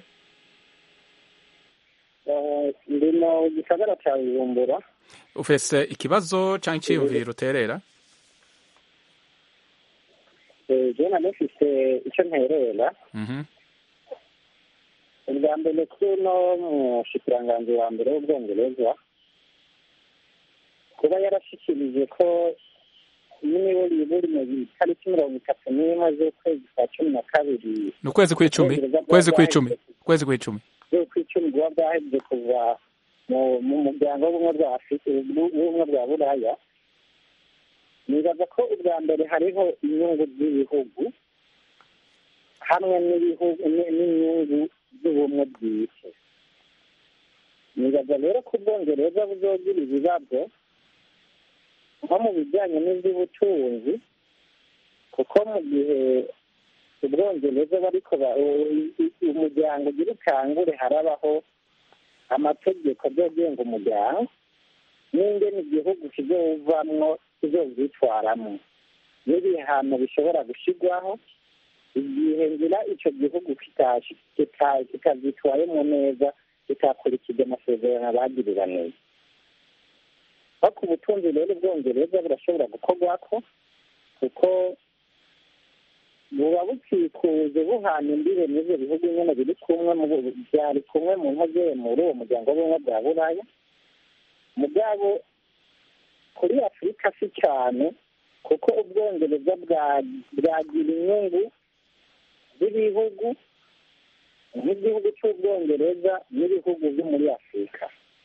ndi mu gisagara cya bujumbura ufese ikibazo cyangwa icyiyumviro uterera jena nifite icyo nterera ubwa mbere kuno mushikiranganzi wa mbere w'ubwongereza kuba yarashyikirije ko niba buri mu itariki mirongo itatu n'imwe z'ukwezi kwa cumi na kabiri ni ukwezi kw'icumi ukwezi kw'icumi ukwezi kw'icumi kw'icumi buba bwahebye kuva mu muryango w'ubumwe bwa afurika w'ubumwe bwa buraya nibaza ko ubwa mbere hariho inyungu z'ibihugu hamwe n'inyungu z'ubumwe bw'isi nibaza rero ko ubwongereza buzogira ibibazo nko mu bijyanye n'iby'ubutunzi kuko mu gihe ubwongereza bariko umuryango ugira ukangure harabaho amategeko azogenga umuryango n'ingene igihugu kizovamwo kizovyitwaramwo n'ibihano bishobora gushirwaho igihe ngira ico gihugu kitavyitwayemo neza kitakurikije amasezerano bagiriranije nko ku butunzi rero ubwongereza burashobora gukorwako kuko buba bukikuje buhana imbibe n'ivyo bihugu nyene biri kumwe vyari kumwe mu nkoze muri uwo muryango w'ubumwe bwa buraya mugabo kuri afurika si cyane kuko ubwongereza bwagira inyungu z'ibihugu nk'igihugu cy'ubwongereza n'ibihugu byo muri afurika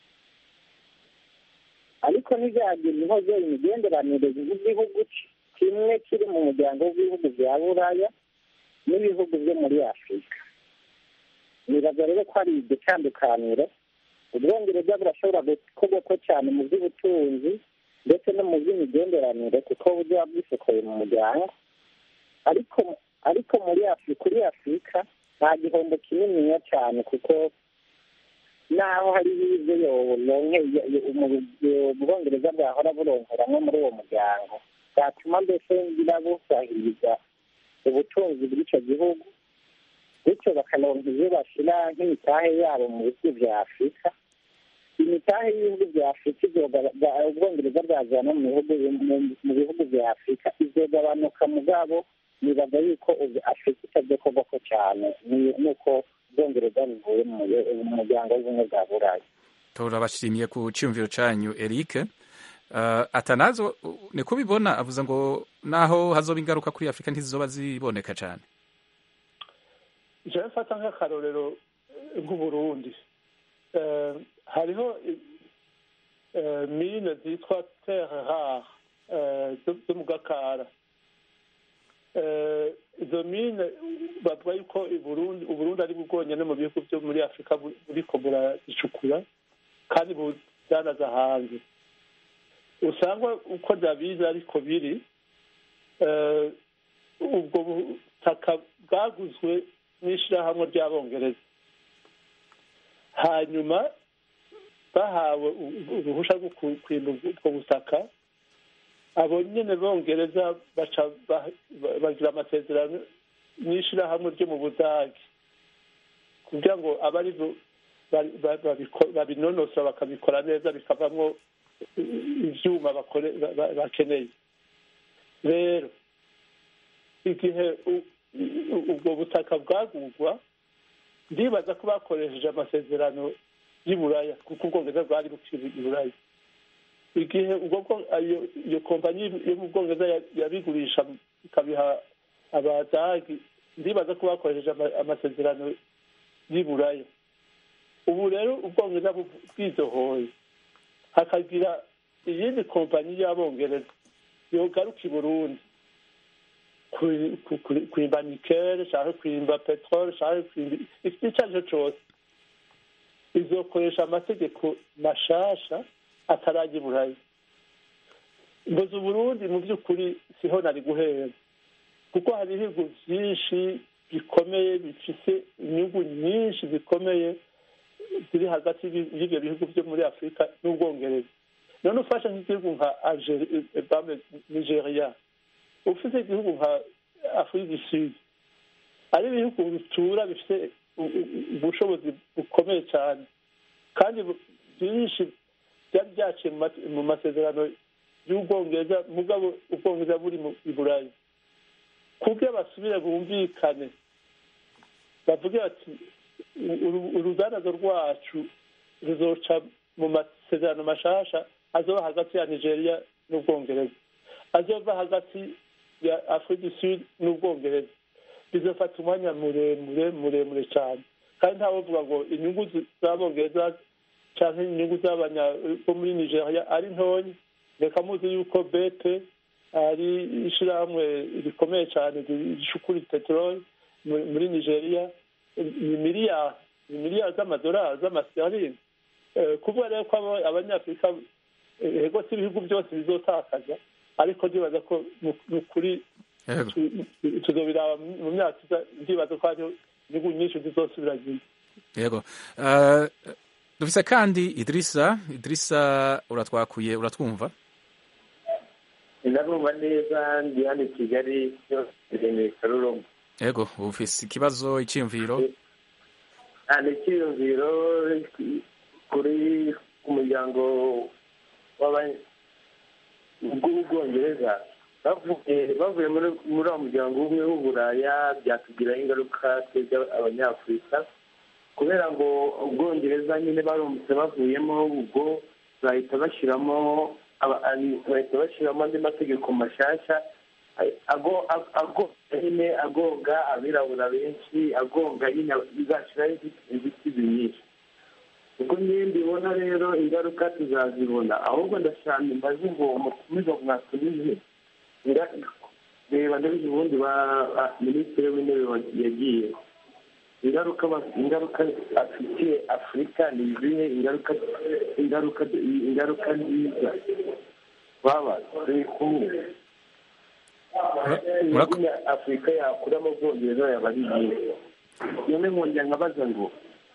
ariko ntibyagira inkozo imigenderanire y'igihugu kimwe kiri mu muryango w'ibihugu bya buraya n'ibihugu byo muri afurika nibaza rero ko ari iryo tandukaniro ubwongereza burashobora gukorwako cyane mu by'ubutunzi ndetse no mu by'imigenderanire kuko buba bwisokoye mu muryango ariko ariko muri afurika kuri afurika nta gihombo kininiya cyane kuko naho hari ibyo ubwongereza bwahora buronkeramo muri uwo muryango bwatuma mbese ngira busahiriza ubutunzi bw'icyo gihugu bityo bakaronka ibyo bashyira nk'imitahe yabo mu bihugu bya afurika imitahe y'ibihugu bya afurika ubwongereza bwazana mu bihugu bya afurika izogabanuka mugabo nibaza yuko afurika itabyo koboko cyane nuko ubwongereza buvuye mu muryango w'ubumwe bwa burayi turabashimiye ku cyumviro cyanyu eric atanazo ni kubibona avuze ngo naho hazoba ingaruka kuri afurika ntizizoba ziboneka cyane jewe mfata nk'akarorero nk'uburundi hariho mine zitwa terre rare zo mu gakara izo mine bavuga yuko uburundi ari bwonyine mu bihugu byo muri afurika buriko burazicukura kandi buzanaza hanze usanga uko ndabizi ariko biri ubwo butaka bwaguzwe n'ishyirahamwe ry'abongereza hanyuma bahawe uruhushya rwo kwimba ubwo butaka abo nyine bongereza baca bagira amasezerano n'ishyirahamwe ryo mu budage kugira ngo abe ari babinonosora bakabikora neza bikavamo ibyuma bakeneye rero igihe ubwo butaka bwagurwa ndibaza ko bakoresheje amasezerano y'uburaya kuko ubwongereza bwari bukiri iburaya igihe iyo kompanyi yo mu bwongereza yabigurisha ikabiha abadagi ndibaza ko bakoresheje amasezerano y'uburaya ubu rero ubwongereza bwizohoye hakagira iyindi kompanyi y'abongereza yogaruka i burundi kwimba nikele cyangwa kwimba peteroli cyangwa kwimba icyo ari cyo cyose izokoresha amategeko mashasha atarajya i burayi mbuze uburundi mu by'ukuri siho nari guhera kuko hari ibihugu byinshi bikomeye bifite inyungu nyinshi zikomeye ziri hagati y'ibyo bihugu byo muri afurika n'ubwongereza none ufashe nk'igihugu nka nigeria ufite igihugu nka afurika du sud ari ibihugu bitura bifite ubushobozi bukomeye cyane kandi byinshi byari byaciye mu masezerano y'ubwongereza mugabo ubwongereza buri i burayi kubyo basubire bumvikane bavuge bati urudanazo rwacu ruzoca mu masezerano mashasha azoba hagati ya nigeria n'ubwongereza azova hagati ya afurika du sud n'ubwongereza bizafata umwanya muremure muremure cyane kandi ntawovuga ngo inyungu z'abongereza cyangwa inyungu z'abanya bo muri nigeria ari ntoya reka muzi yuko bete ari ishyirahamwe rikomeye cyane rishukura peteroli muri nigeria ni miliyari ni miliyari z'amadolari z'amasitarini kuvuga rero ko abanyafurika ego si ibihugu byose bizotakaza ariko ndibaza ko ni ukuri tuzobiraba mu myaka iza ndibaza ko hariho inyungu nyinshi zizosubira yego dufise kandi idirisa idirisa uratwakuye uratwumva ndabumva neza ndi hano i kigali iremeye karuruma yego ufise ikibazo icyiyumviro ni icyiyumviro kuri umuryango w'ubwongereza bavuye muri uwo muryango umwe w'uburaya byatugiraho ingaruka twebwe abanyafurika kubera ngo ubwongereza nyine baramutse bavuyemo ubwo bahita bashyiramo bahita bashyiramo andi mategeko mashyashya agonga nyine agonga abirabura benshi agonga nyine bizashyiraho inzitizi nyinshi ubwo nyine mbibona rero ingaruka tuzazibona ahubwo ndashaka mbaze ngo umutumiza mwatumize reba ndabizi ubundi ba minisitiri w'intebe yagiye ingaruka ingaruka afitiye afurika ni izihe ingaruka ingaruka ingaruka nziza baba turi kumwe afurika yakuramo ubwongereza yaba ari iyihe none nkongera nkabaza ngo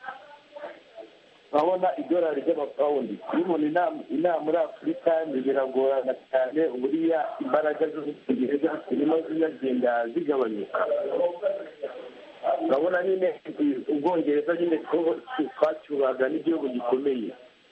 urabona idolari ry'amapawundi iyo umuntu inama muri afurika biragorana cyane buriya imbaraga z'ubwongereza zirimo zinagenda zigabanyuka urabona nyine ubwongereza nyine twacyubaga n'igihugu gikomeye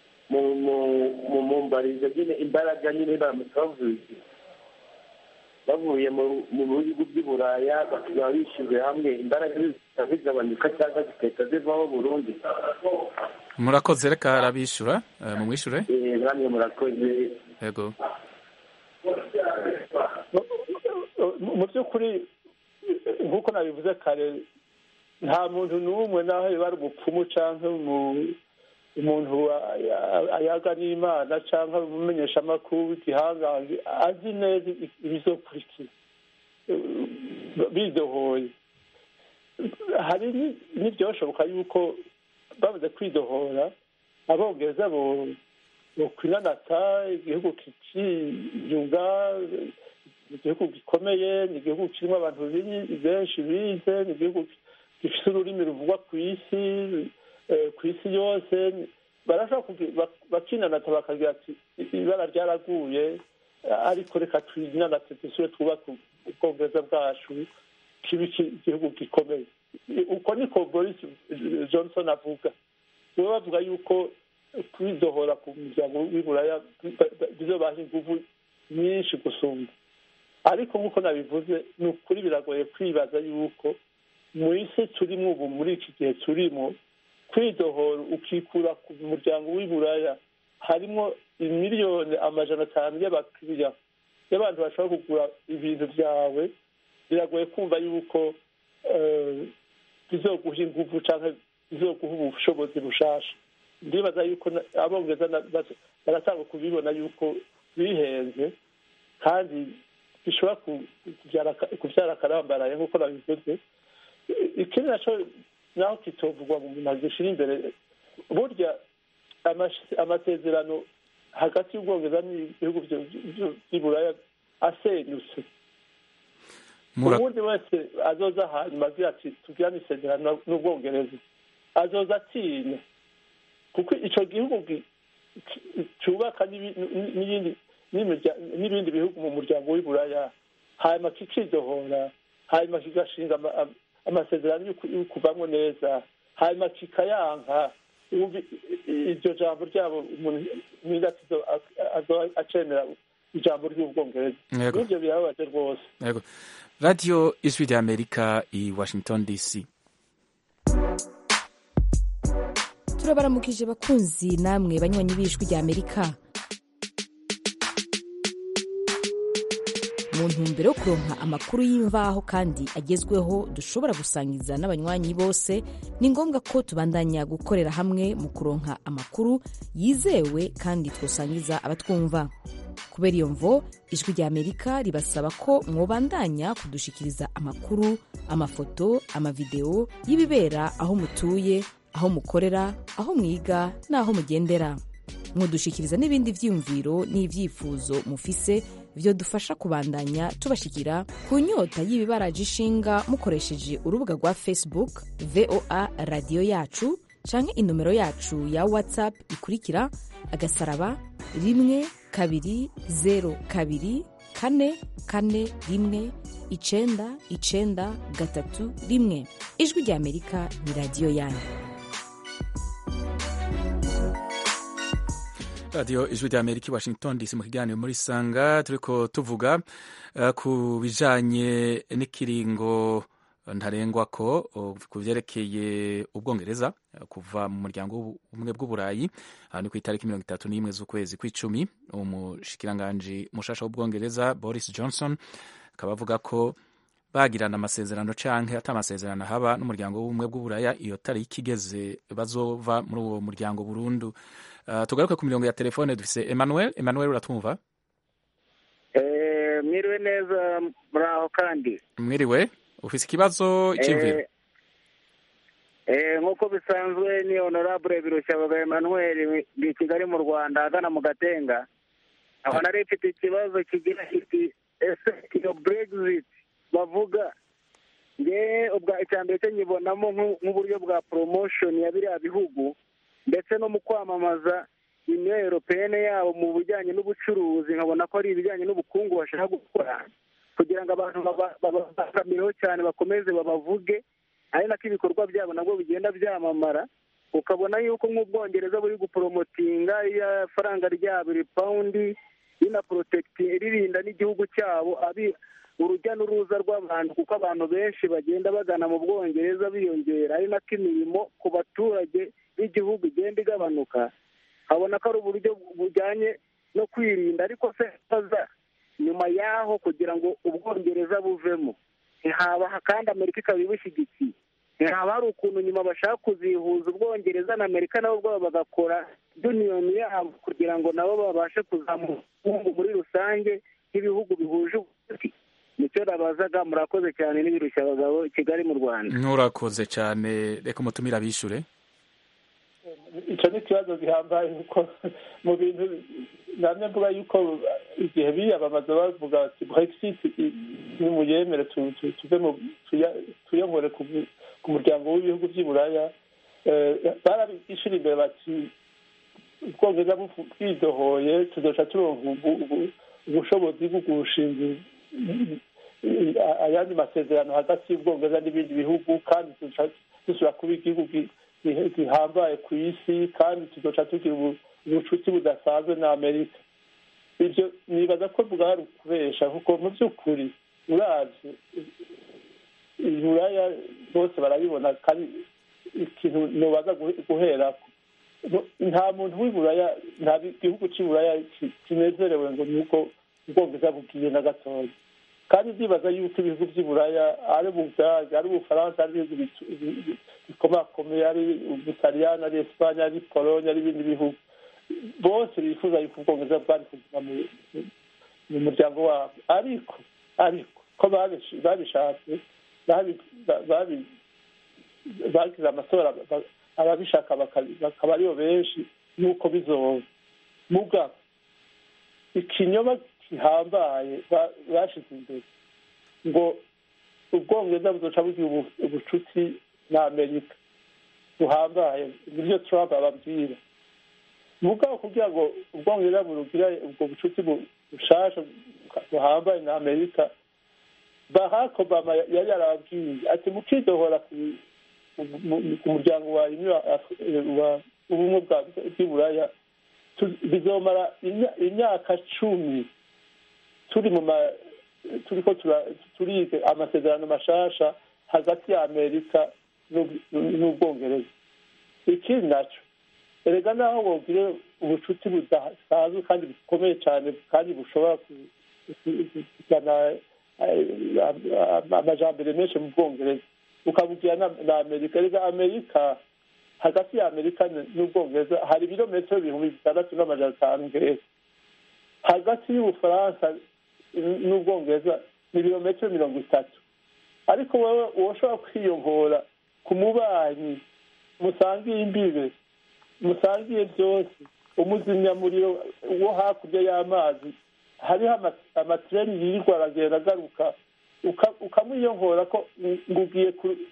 mu mbarizo nyine imbaraga nyine baramutse bavuye bavuye mu bihugu by'i buraya bakaba bishyize hamwe imbaraga zigabanyuka cyangwa zigahita zivaho burundu murakoze reka arabishyura mumwishyure namwe murakoze yego mu by'ukuri nk'uko nabivuze kare nta muntu n'umwe naho biba ari umupfumu cyangwa umuntu ayaga n'imana cyangwa umumenyeshamakuru w'igihangange azi neza ibizokurikira bidohoye hari n'ibyoshoboka yuko bamaze kwidohora abongereza bo kwinanata igihugu kikiyunga igihugu gikomeye ni igihugu kirimo abantu benshi bize ni igihugu gifite ururimi ruvugwa ku isi ku isi yose barashobora bakinanata bakagira ati ibara ryaraguye ariko reka twinanate dusubire twubake ubwongereza bwacu kibe igihugu gikomeye uko niko boris johnson avuga baba bavuga yuko kwidohora ku muryango w'iburaya bizobaha inguvu nyinshi gusumba ariko nk'uko nabivuze ni ukuri biragoye kwibaza yuko mu isi turimo ubu muri iki gihe turimo kwidohora ukikura ku muryango w'iburaya harimo imiliyoni amajana atanu y'abakiriya y'abantu bashobora kugura ibintu byawe biragoye kumva yuko bizoguha inguvu cyangwa bizoguha ubushobozi bushasha ndibaza yuko abongereza baratanga kubibona yuko bihenze kandi bishobora kubyara akarambaraye nk'uko nabivuze ikindi nacyo naho kitovugwa mu bintu gishyira imbere burya amasezerano hagati y'ubwongereza n'ibihugu by'iburaya asenyutse ubundi wese azoza hanyuma agira ati tugirane isezerano n'ubwongereza azoza atinya kuko icyo gihugu cyubaka n'ibindi bihugu mu muryango w'iburaya hanyuma kikidohora hanyuma kigashinga amasezerano yo kuvamo neza hanyuma kikayanka iryo jambo ryabo umuntu acemera ijambo ry'ubwongereza n'ibyo birababaje rwose radiyo ijwi rya amerika i washington dc turabaramukije bakunzi namwe banywanyi b'ijwi rya amerika mu ntumbero yo kuronka amakuru y'imvaho kandi agezweho dushobora gusangiza n'abanywanyi bose ni ngombwa ko tubandanya gukorera hamwe mu kuronka amakuru yizewe kandi twosangiza abatwumva kubera iyo mvo ijwi rya amerika ribasaba ko mwobandanya kudushikiriza amakuru amafoto amavideo y'ibibera aho mutuye aho mukorera aho mwiga n'aho mugendera mudushikiriza n'ibindi vyiyumviro n'ivyifuzo mufise vyo dufasha kubandanya tubashikira ku nyota y'ibibaraje ishinga mukoresheje urubuga rwa facebook voa radiyo yacu canke inomero yacu ya whatsapp ikurikira agasaraba rimwe kabiri zero kabiri kane kane rimwe icenda icenda gatatu rimwe ijwi rya amerika ni radiyo yanyu radiyo ijwi rya amerika i washington dc mu kiganiro muri sanga turiko tuvuga uh, ku bijanye n'ikiringo ntarengwa ko ku vyerekeye ubwongereza kuva mu muryango ubumwe bw'uburayi aha ni ku itariki mirongo itatu n'imwe z'ukwezi kw'icumi umushikiranganji mushasha w'ubwongereza boris johnson akaba avuga ko bagirana amasezerano canke ata amasezerano haba n'umuryango w'ubumwe bw'uburaya iyo tariki igeze bazova muri uwo muryango burundu uh, tugaruke ku mirongo ya telefone dufise emmanuel emmanuel uratwumva eh, mwiriwe neza muraho kandi mwiriwe ufise ikibazo iciyumviro nk'uko bisanzwe ni honorable birushabaga emmanuel ndi kigali mu rwanda agana mu gatenga aho nari mfite ikibazo kigira kiti ese iyo brexit bavuga nge ubwa icya mbere cyo nyibonamo nk'uburyo bwa promotion ya biriya bihugu ndetse no mu kwamamaza uniyo europeyene yabo mu bijyanye n'ubucuruzi nkabona ko ari ibijyanye n'ubukungu bashaka gukora kugira ngo abantu babakamireho cyane bakomeze babavuge ari nako ibikorwa byabo nabwo bigenda byamamara ukabona yuko nk'ubwongereza buri guporomotinga iya faranga ryabo iri pawundi rinaporotecti ririnda n'igihugu cyabo abi urujya n'uruza rw'abantu kuko abantu benshi bagenda bagana mu bwongereza biyongera ari nako imirimo ku baturage b'igihugu igenda igabanuka habona ko ari uburyo bujyanye no kwirinda ariko se haza nyuma y'aho kugira ngo ubwongereza buvemo ntihaba kandi amerika ikaba ibushyigikiye ntihaba hari ukuntu nyuma bashaka kuzihuza ubwongereza na amerika nabo ubwabo bagakora duniyoni yabo kugira ngo nabo babashe kuzamura ubukungu muri rusange nk'ibihugu bihuje ubucuti nicyo nabazaga murakoze cyane n'ibirushya abagabo i kigali mu rwanda nturakoze cyane reka umutumire abishure icyo ni ikibazo gihambaye kuko mu bintu namwe mvuga yuko igihe biyamamaza bavuga bati brexit nimuyemere tuve mu tuyongore ku muryango w'ibihugu by'i buraya barabishyira imbere bati ubwongereza bwidohoye tuzoca turonka ubushobozi bwo gushinga ayandi masezerano hagati y'ubwongereza n'ibindi bihugu kandi dusubira kuba igihugu gihambaye ku isi kandi tuzoca tugira ubucuti budasanzwe na amerika ibyo nibaza ko bwari ukubesha kuko mu by'ukuri uravye iburaya bose barabibona kandi ikintu nobaza guherako nta muntu w'iburaya nta gihugu cy'iburaya kinezerewe ngo nuko ubwongereza bugiye na gatoya kandi ndibaza yuko ibihugu by'iburaya ari ubudage ari ubufaransa ari ibihugu bikomakomeye ari ubutaliyani ari esipanye ari pologne ari ibindi bihugu bose bifuza yuko ubwongereza bwari kuguma mu muryango wabo ariko ariko ko babishatse bagize amatora ababishaka bakaba aribo benshi nuko bizoba mugabo ikinyoma gihambaye bashize imbere ngo ubwongereza buzoca bugira ubucuti na amerika buhambaye nibyo trump ababwira mugabo kugira ngo ubwongereza burugira ubwo bucuti bushasha buhambaye na amerika barack obama yari yarababwiye ati mukidohora ku muryango wa ubumwe bw'iburaya bizomara imyaka cumi turi mu turiko turiga amasezerano mashasha hagati ya amerika n'ubwongereza ikindi naco erega naho bogire ubucuti budasanzwe kandi bukomeye cyane kandi bushobora kuzana amajambere menshi mu bwongereza ukabugira na amerika erega amerika hagati ya amerika n'ubwongereza hari ibirometero ibihumbi bitandatu n'amajana atanu ngeza hagati y'ubufaransa n'ubwongereza ni ibirometero mirongo itatu ariko wowe woshobora kwiyongora ku mubanyi musangiye imbibe musangiye byose umuzimyamuriro wo hakurya y'amazi hariho amatireni yirirwa aragenda agaruka ukamwiyongora ko ngo ugiye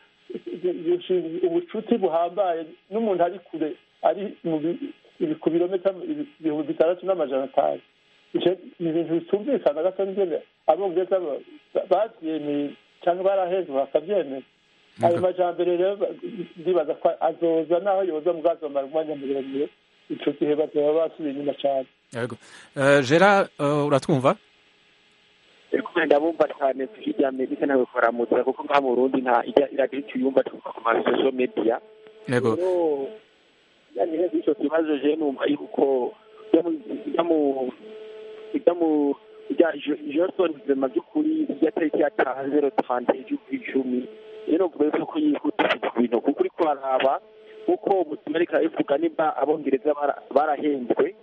ubucuti buhambaye n'umuntu ari kure ari ku birometero ibihumbi bitandatu n'amajana atanu ni ibintu bitumvikana gato n'ingene abongereza babyemeye cyangwa barahejwe bakabyemera ayo majambere rero ndibaza ko azoza naho yoza mubwazomara umwanya muremure ico gihe bazoba basubiye inyuma cyane yego gera uratwumva ndabumva cyane hirya amerika nawe kuramutsa kuko nka mu burundi nta iragira icyo yumva tuvuga ku masosho media yego yani rero icyo kibazo je numva yuko ijya mu ijya mu ijya johnson vema by'ukuri ijya tariki yatanze ro tante icumi rero mvuga yuko yihutisha ibintu kuko uri kuraraba kuko amerika ivuga nimba abongereza barahembwe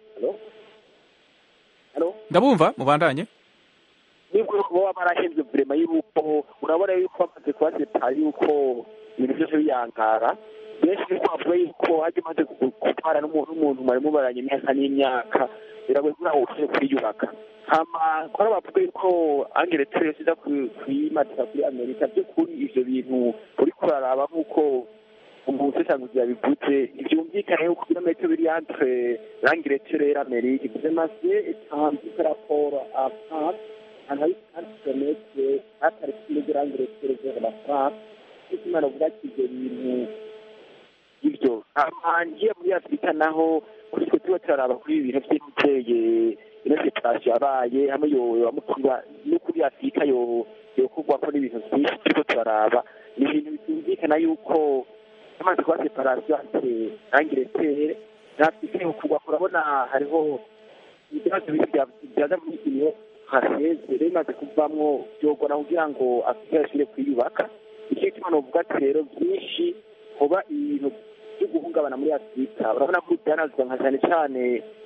ndabumva mubandanye nibwo baba barahembwe vrema yuko urabona yuko bamaze kubaseta yuko ibintu byose biyangara benshi niko bavuga yuko hajya imaze gutwara n'umuntu mwari mubaranye imyaka n'imyaka biragoye kugira ngo ushobore kwiyubaka hama kora bavuga yuko angeretse yose iza kuyimatika kuri amerika by'ukuri ivyo bintu uri kuraraba nk'uko umusesanguzi yabivuze ntibyumvikane yuko ibirometero biri entre l'angleterre rero amerika vyemasiye etambi par rapport à france ahantu hari kandi kilometre hatari kuri l'angleterre vers la france icyo imana uvuga ati ivyo bintu ibyo ngiye muri afurika naho kuri twe tuba turaraba kuri ibi bintu by'imiterere ino separasiyo yabaye hamwe yomukiba no kuri afurika yokorwako n'ibintu byinshi turiko turaraba ni ibintu bitumvikana yuko amaze kuba separasiyo ate nangiretere n'afurika yokorwako urabona hariho ibibazo bibiri byaza muri iyo haseze rero bimaze kuvamwo byogora kugira ngo afurika yashobore kwiyubaka icyo gituma novuga ati rero byinshi hoba ibintu byo guhungabana muri afurika urabona ko byanazwa nka cyane cyane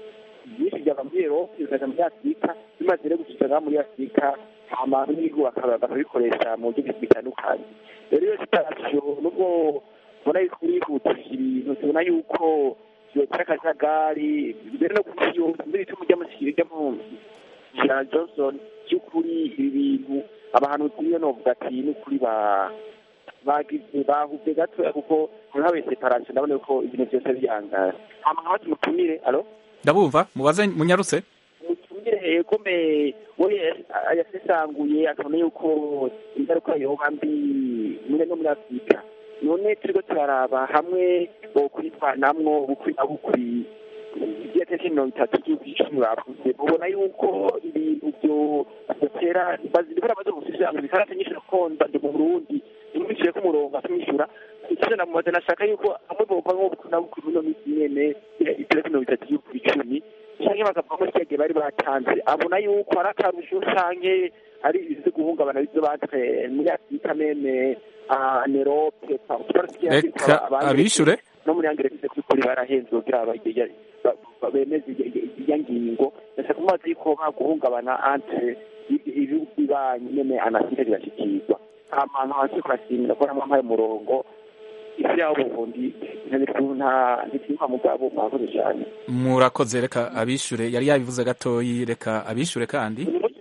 byinshi byava muri erope bikaza muri afurika bimaze rero gushika muri afurika hama n'ibihugu bakabikoresha mu buryo bitandukanye rero iyo sitarasiyo nubwo ubona yuko urihutisha ibintu tubona yuko yotera akajagari mbere no ku isi yose mbere ituma ujya mu kirana johnson by'ukuri ibi bintu abahanuzi niyo novuga ati n'ukuri ba bagize bahuvye gatoya kuko ntihabaye separation ndabona yuko ibintu byose biyangara hama nkaba tumutumire alo ndabumva mubaze munyarutse mutumire egome we yasesanguye akabona yuko ingaruka yoba mbi muri no muri afurika none turiko turaraba hamwe bokwitwanamwo bukwi na bukwi ibyateke mirongo itatu by'igihugu icumi bavuze mubona yuko ibintu byo batera bazibura bazo gusisanga ibikarate nyinshi rakonda ndi mu burundi imwishyure ko umurongo atumwishyura ikizo namubaza nashaka yuko amwe bova nko bukwi na bukwi buno minsi nyene itariki mirongo itatu by'igihugu icumi canke bakavamo kiyagiye bari batanze abona yuko ari akarusho canke ari ibizi guhungabana bizo batwe muri afurika meme nerope reka abishure no muri angereza kuri barahenze kugira bemeze iya ngingo ndetse kumaze yuko baguhungabana entre ibihugu bibanyi nyene anasire birashikirwa ahantu hasi kurashimira ko namwe mpaye umurongo isi yaho ubuvundi ntibyumva mugabo mwakoze cyane murakoze reka abishure yari yabivuze gatoyi reka abishure kandi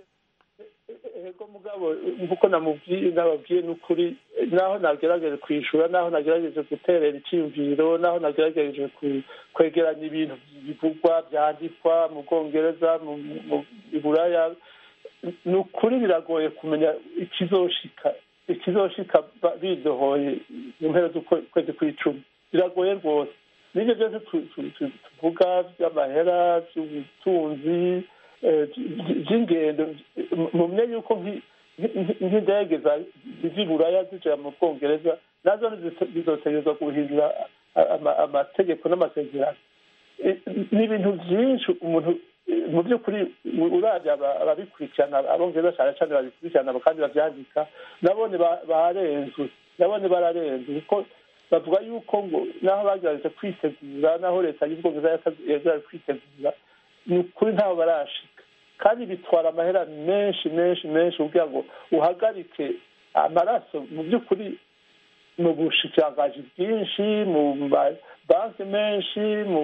ego mugabo nkuko namubwiye nababwiye n'ukuri naho nagerageje kwishura naho nagerageje guterera icyiyumviro naho nagerageje kwegeranya ibintu bivugwa byandikwa mu bwongereza mu buraya ni ukuri biragoye kumenya ikizoshika ikizoshika bidohoye mu mpera z'ukwezi kw'icumi biragoye rwose n'ibyo byose tuvuga by'amahera by'ubutunzi by'ingendo mumenye yuko nk'indege ziva buraya zijya mu bwongereza nazo zizotegerezwa guhindura amategeko n'amasezerano ni ibintu byinshi umuntu mu by'ukuri urabya ababikurikirana abongereza cyane cyane babikurikirana kandi babyandika nabone barenzwe nabone bararenzwe kuko bavuga yuko ngo naho bagerageje kwitegura naho leta y'ubwongereza yagerageje kwitegura ni ukuri ntaho barashika kandi bitwara amahera menshi menshi menshi kugira ngo uhagarike amaraso mu by'ukuri mu bushikirangaji bwinshi mu banki menshi mu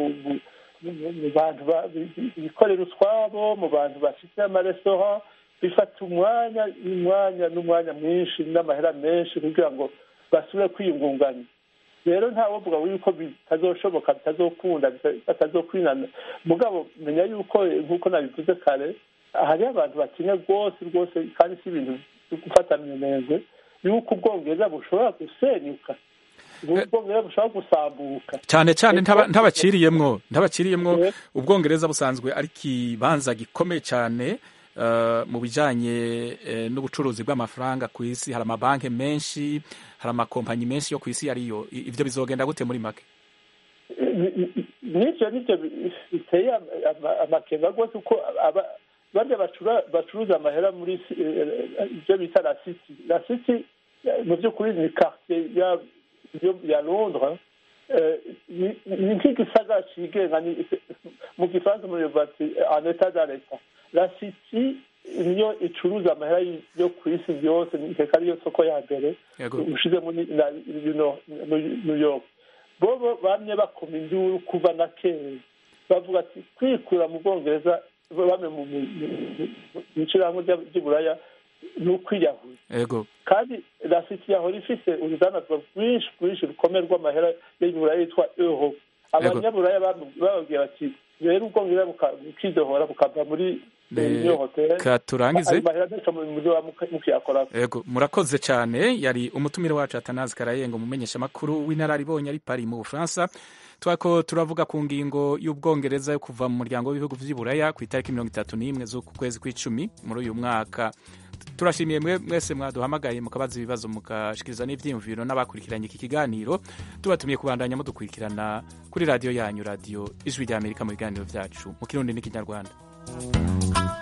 bantu bikorera utwabo mu bantu bafite amaresitora bifata umwanya umwanya n'umwanya mwinshi n'amahera menshi kugira ngo basubire kwiyungunganya rero ntawovuga yuko bitazoshoboka bitazokunda batazokwinana mugabo menya yuko nk'uko nabivuze kare hariho abantu batinya rwose rwose kandi si ibintu byo gufata minenze yuko ubwongereza bushobora gusenyuka ubwongereza bushobora gusambuka cyane cyane ntabaciriyemwo ntabaciriyemwo ubwongereza busanzwe ari ikibanza gikomeye cyane mu bijyanye n'ubucuruzi bw'amafaranga ku isi hari amabanki menshi hari amakompanyi menshi yo ku isi ariyo ibyo bizogenda gute muri make n'ibyo nibyo biteye amakenga rwose uko barya bacuruza amahera muri ibyo bita la city la city mu by'ukuri ni quartier ya londres ni nk'igisagara cigenga mu gifaransa muri bati en etat da leta la city niyo icuruza amahera yo ku isi yose nkeka ariyo soko ya mbere ushizemo new york bobo bamye bakoma induru kuva na kera bavuga ati kwikura mu bwongereza bamwe mu ishyirahamwe ry'iburaya ni ukwiyahura kandi la city yahora ifise urudandazwa rwinshi rwinshi rukomeye rw'amahera y'iburaya yitwa euro abanyaburaya bababwiye bati rero ubwongereza bukidohora bukava muri reka turangize yego murakoze cyane yari umutumire wacu atanazi karayenga umumenyesha amakuru w'inararibonye ari pari mu bufaransa twako turavuga ku ngingo y'ubwongereza yo kuva mu muryango w'ibihugu by'iburaya ku itariki mirongo itatu n'imwe z'uku kwezi kw'icumi muri uyu mwaka turashimiye mwese mwaduhamagaye mukabaza ibibazo mugashikiriza n'ibyiyumviro n'abakurikiranye iki kiganiro tubatumiye kubandanya mudukurikirana kuri radiyo yanyu radiyo ijwi ry'amerika mu biganiro byacu mu kirundi n'ikinyarwanda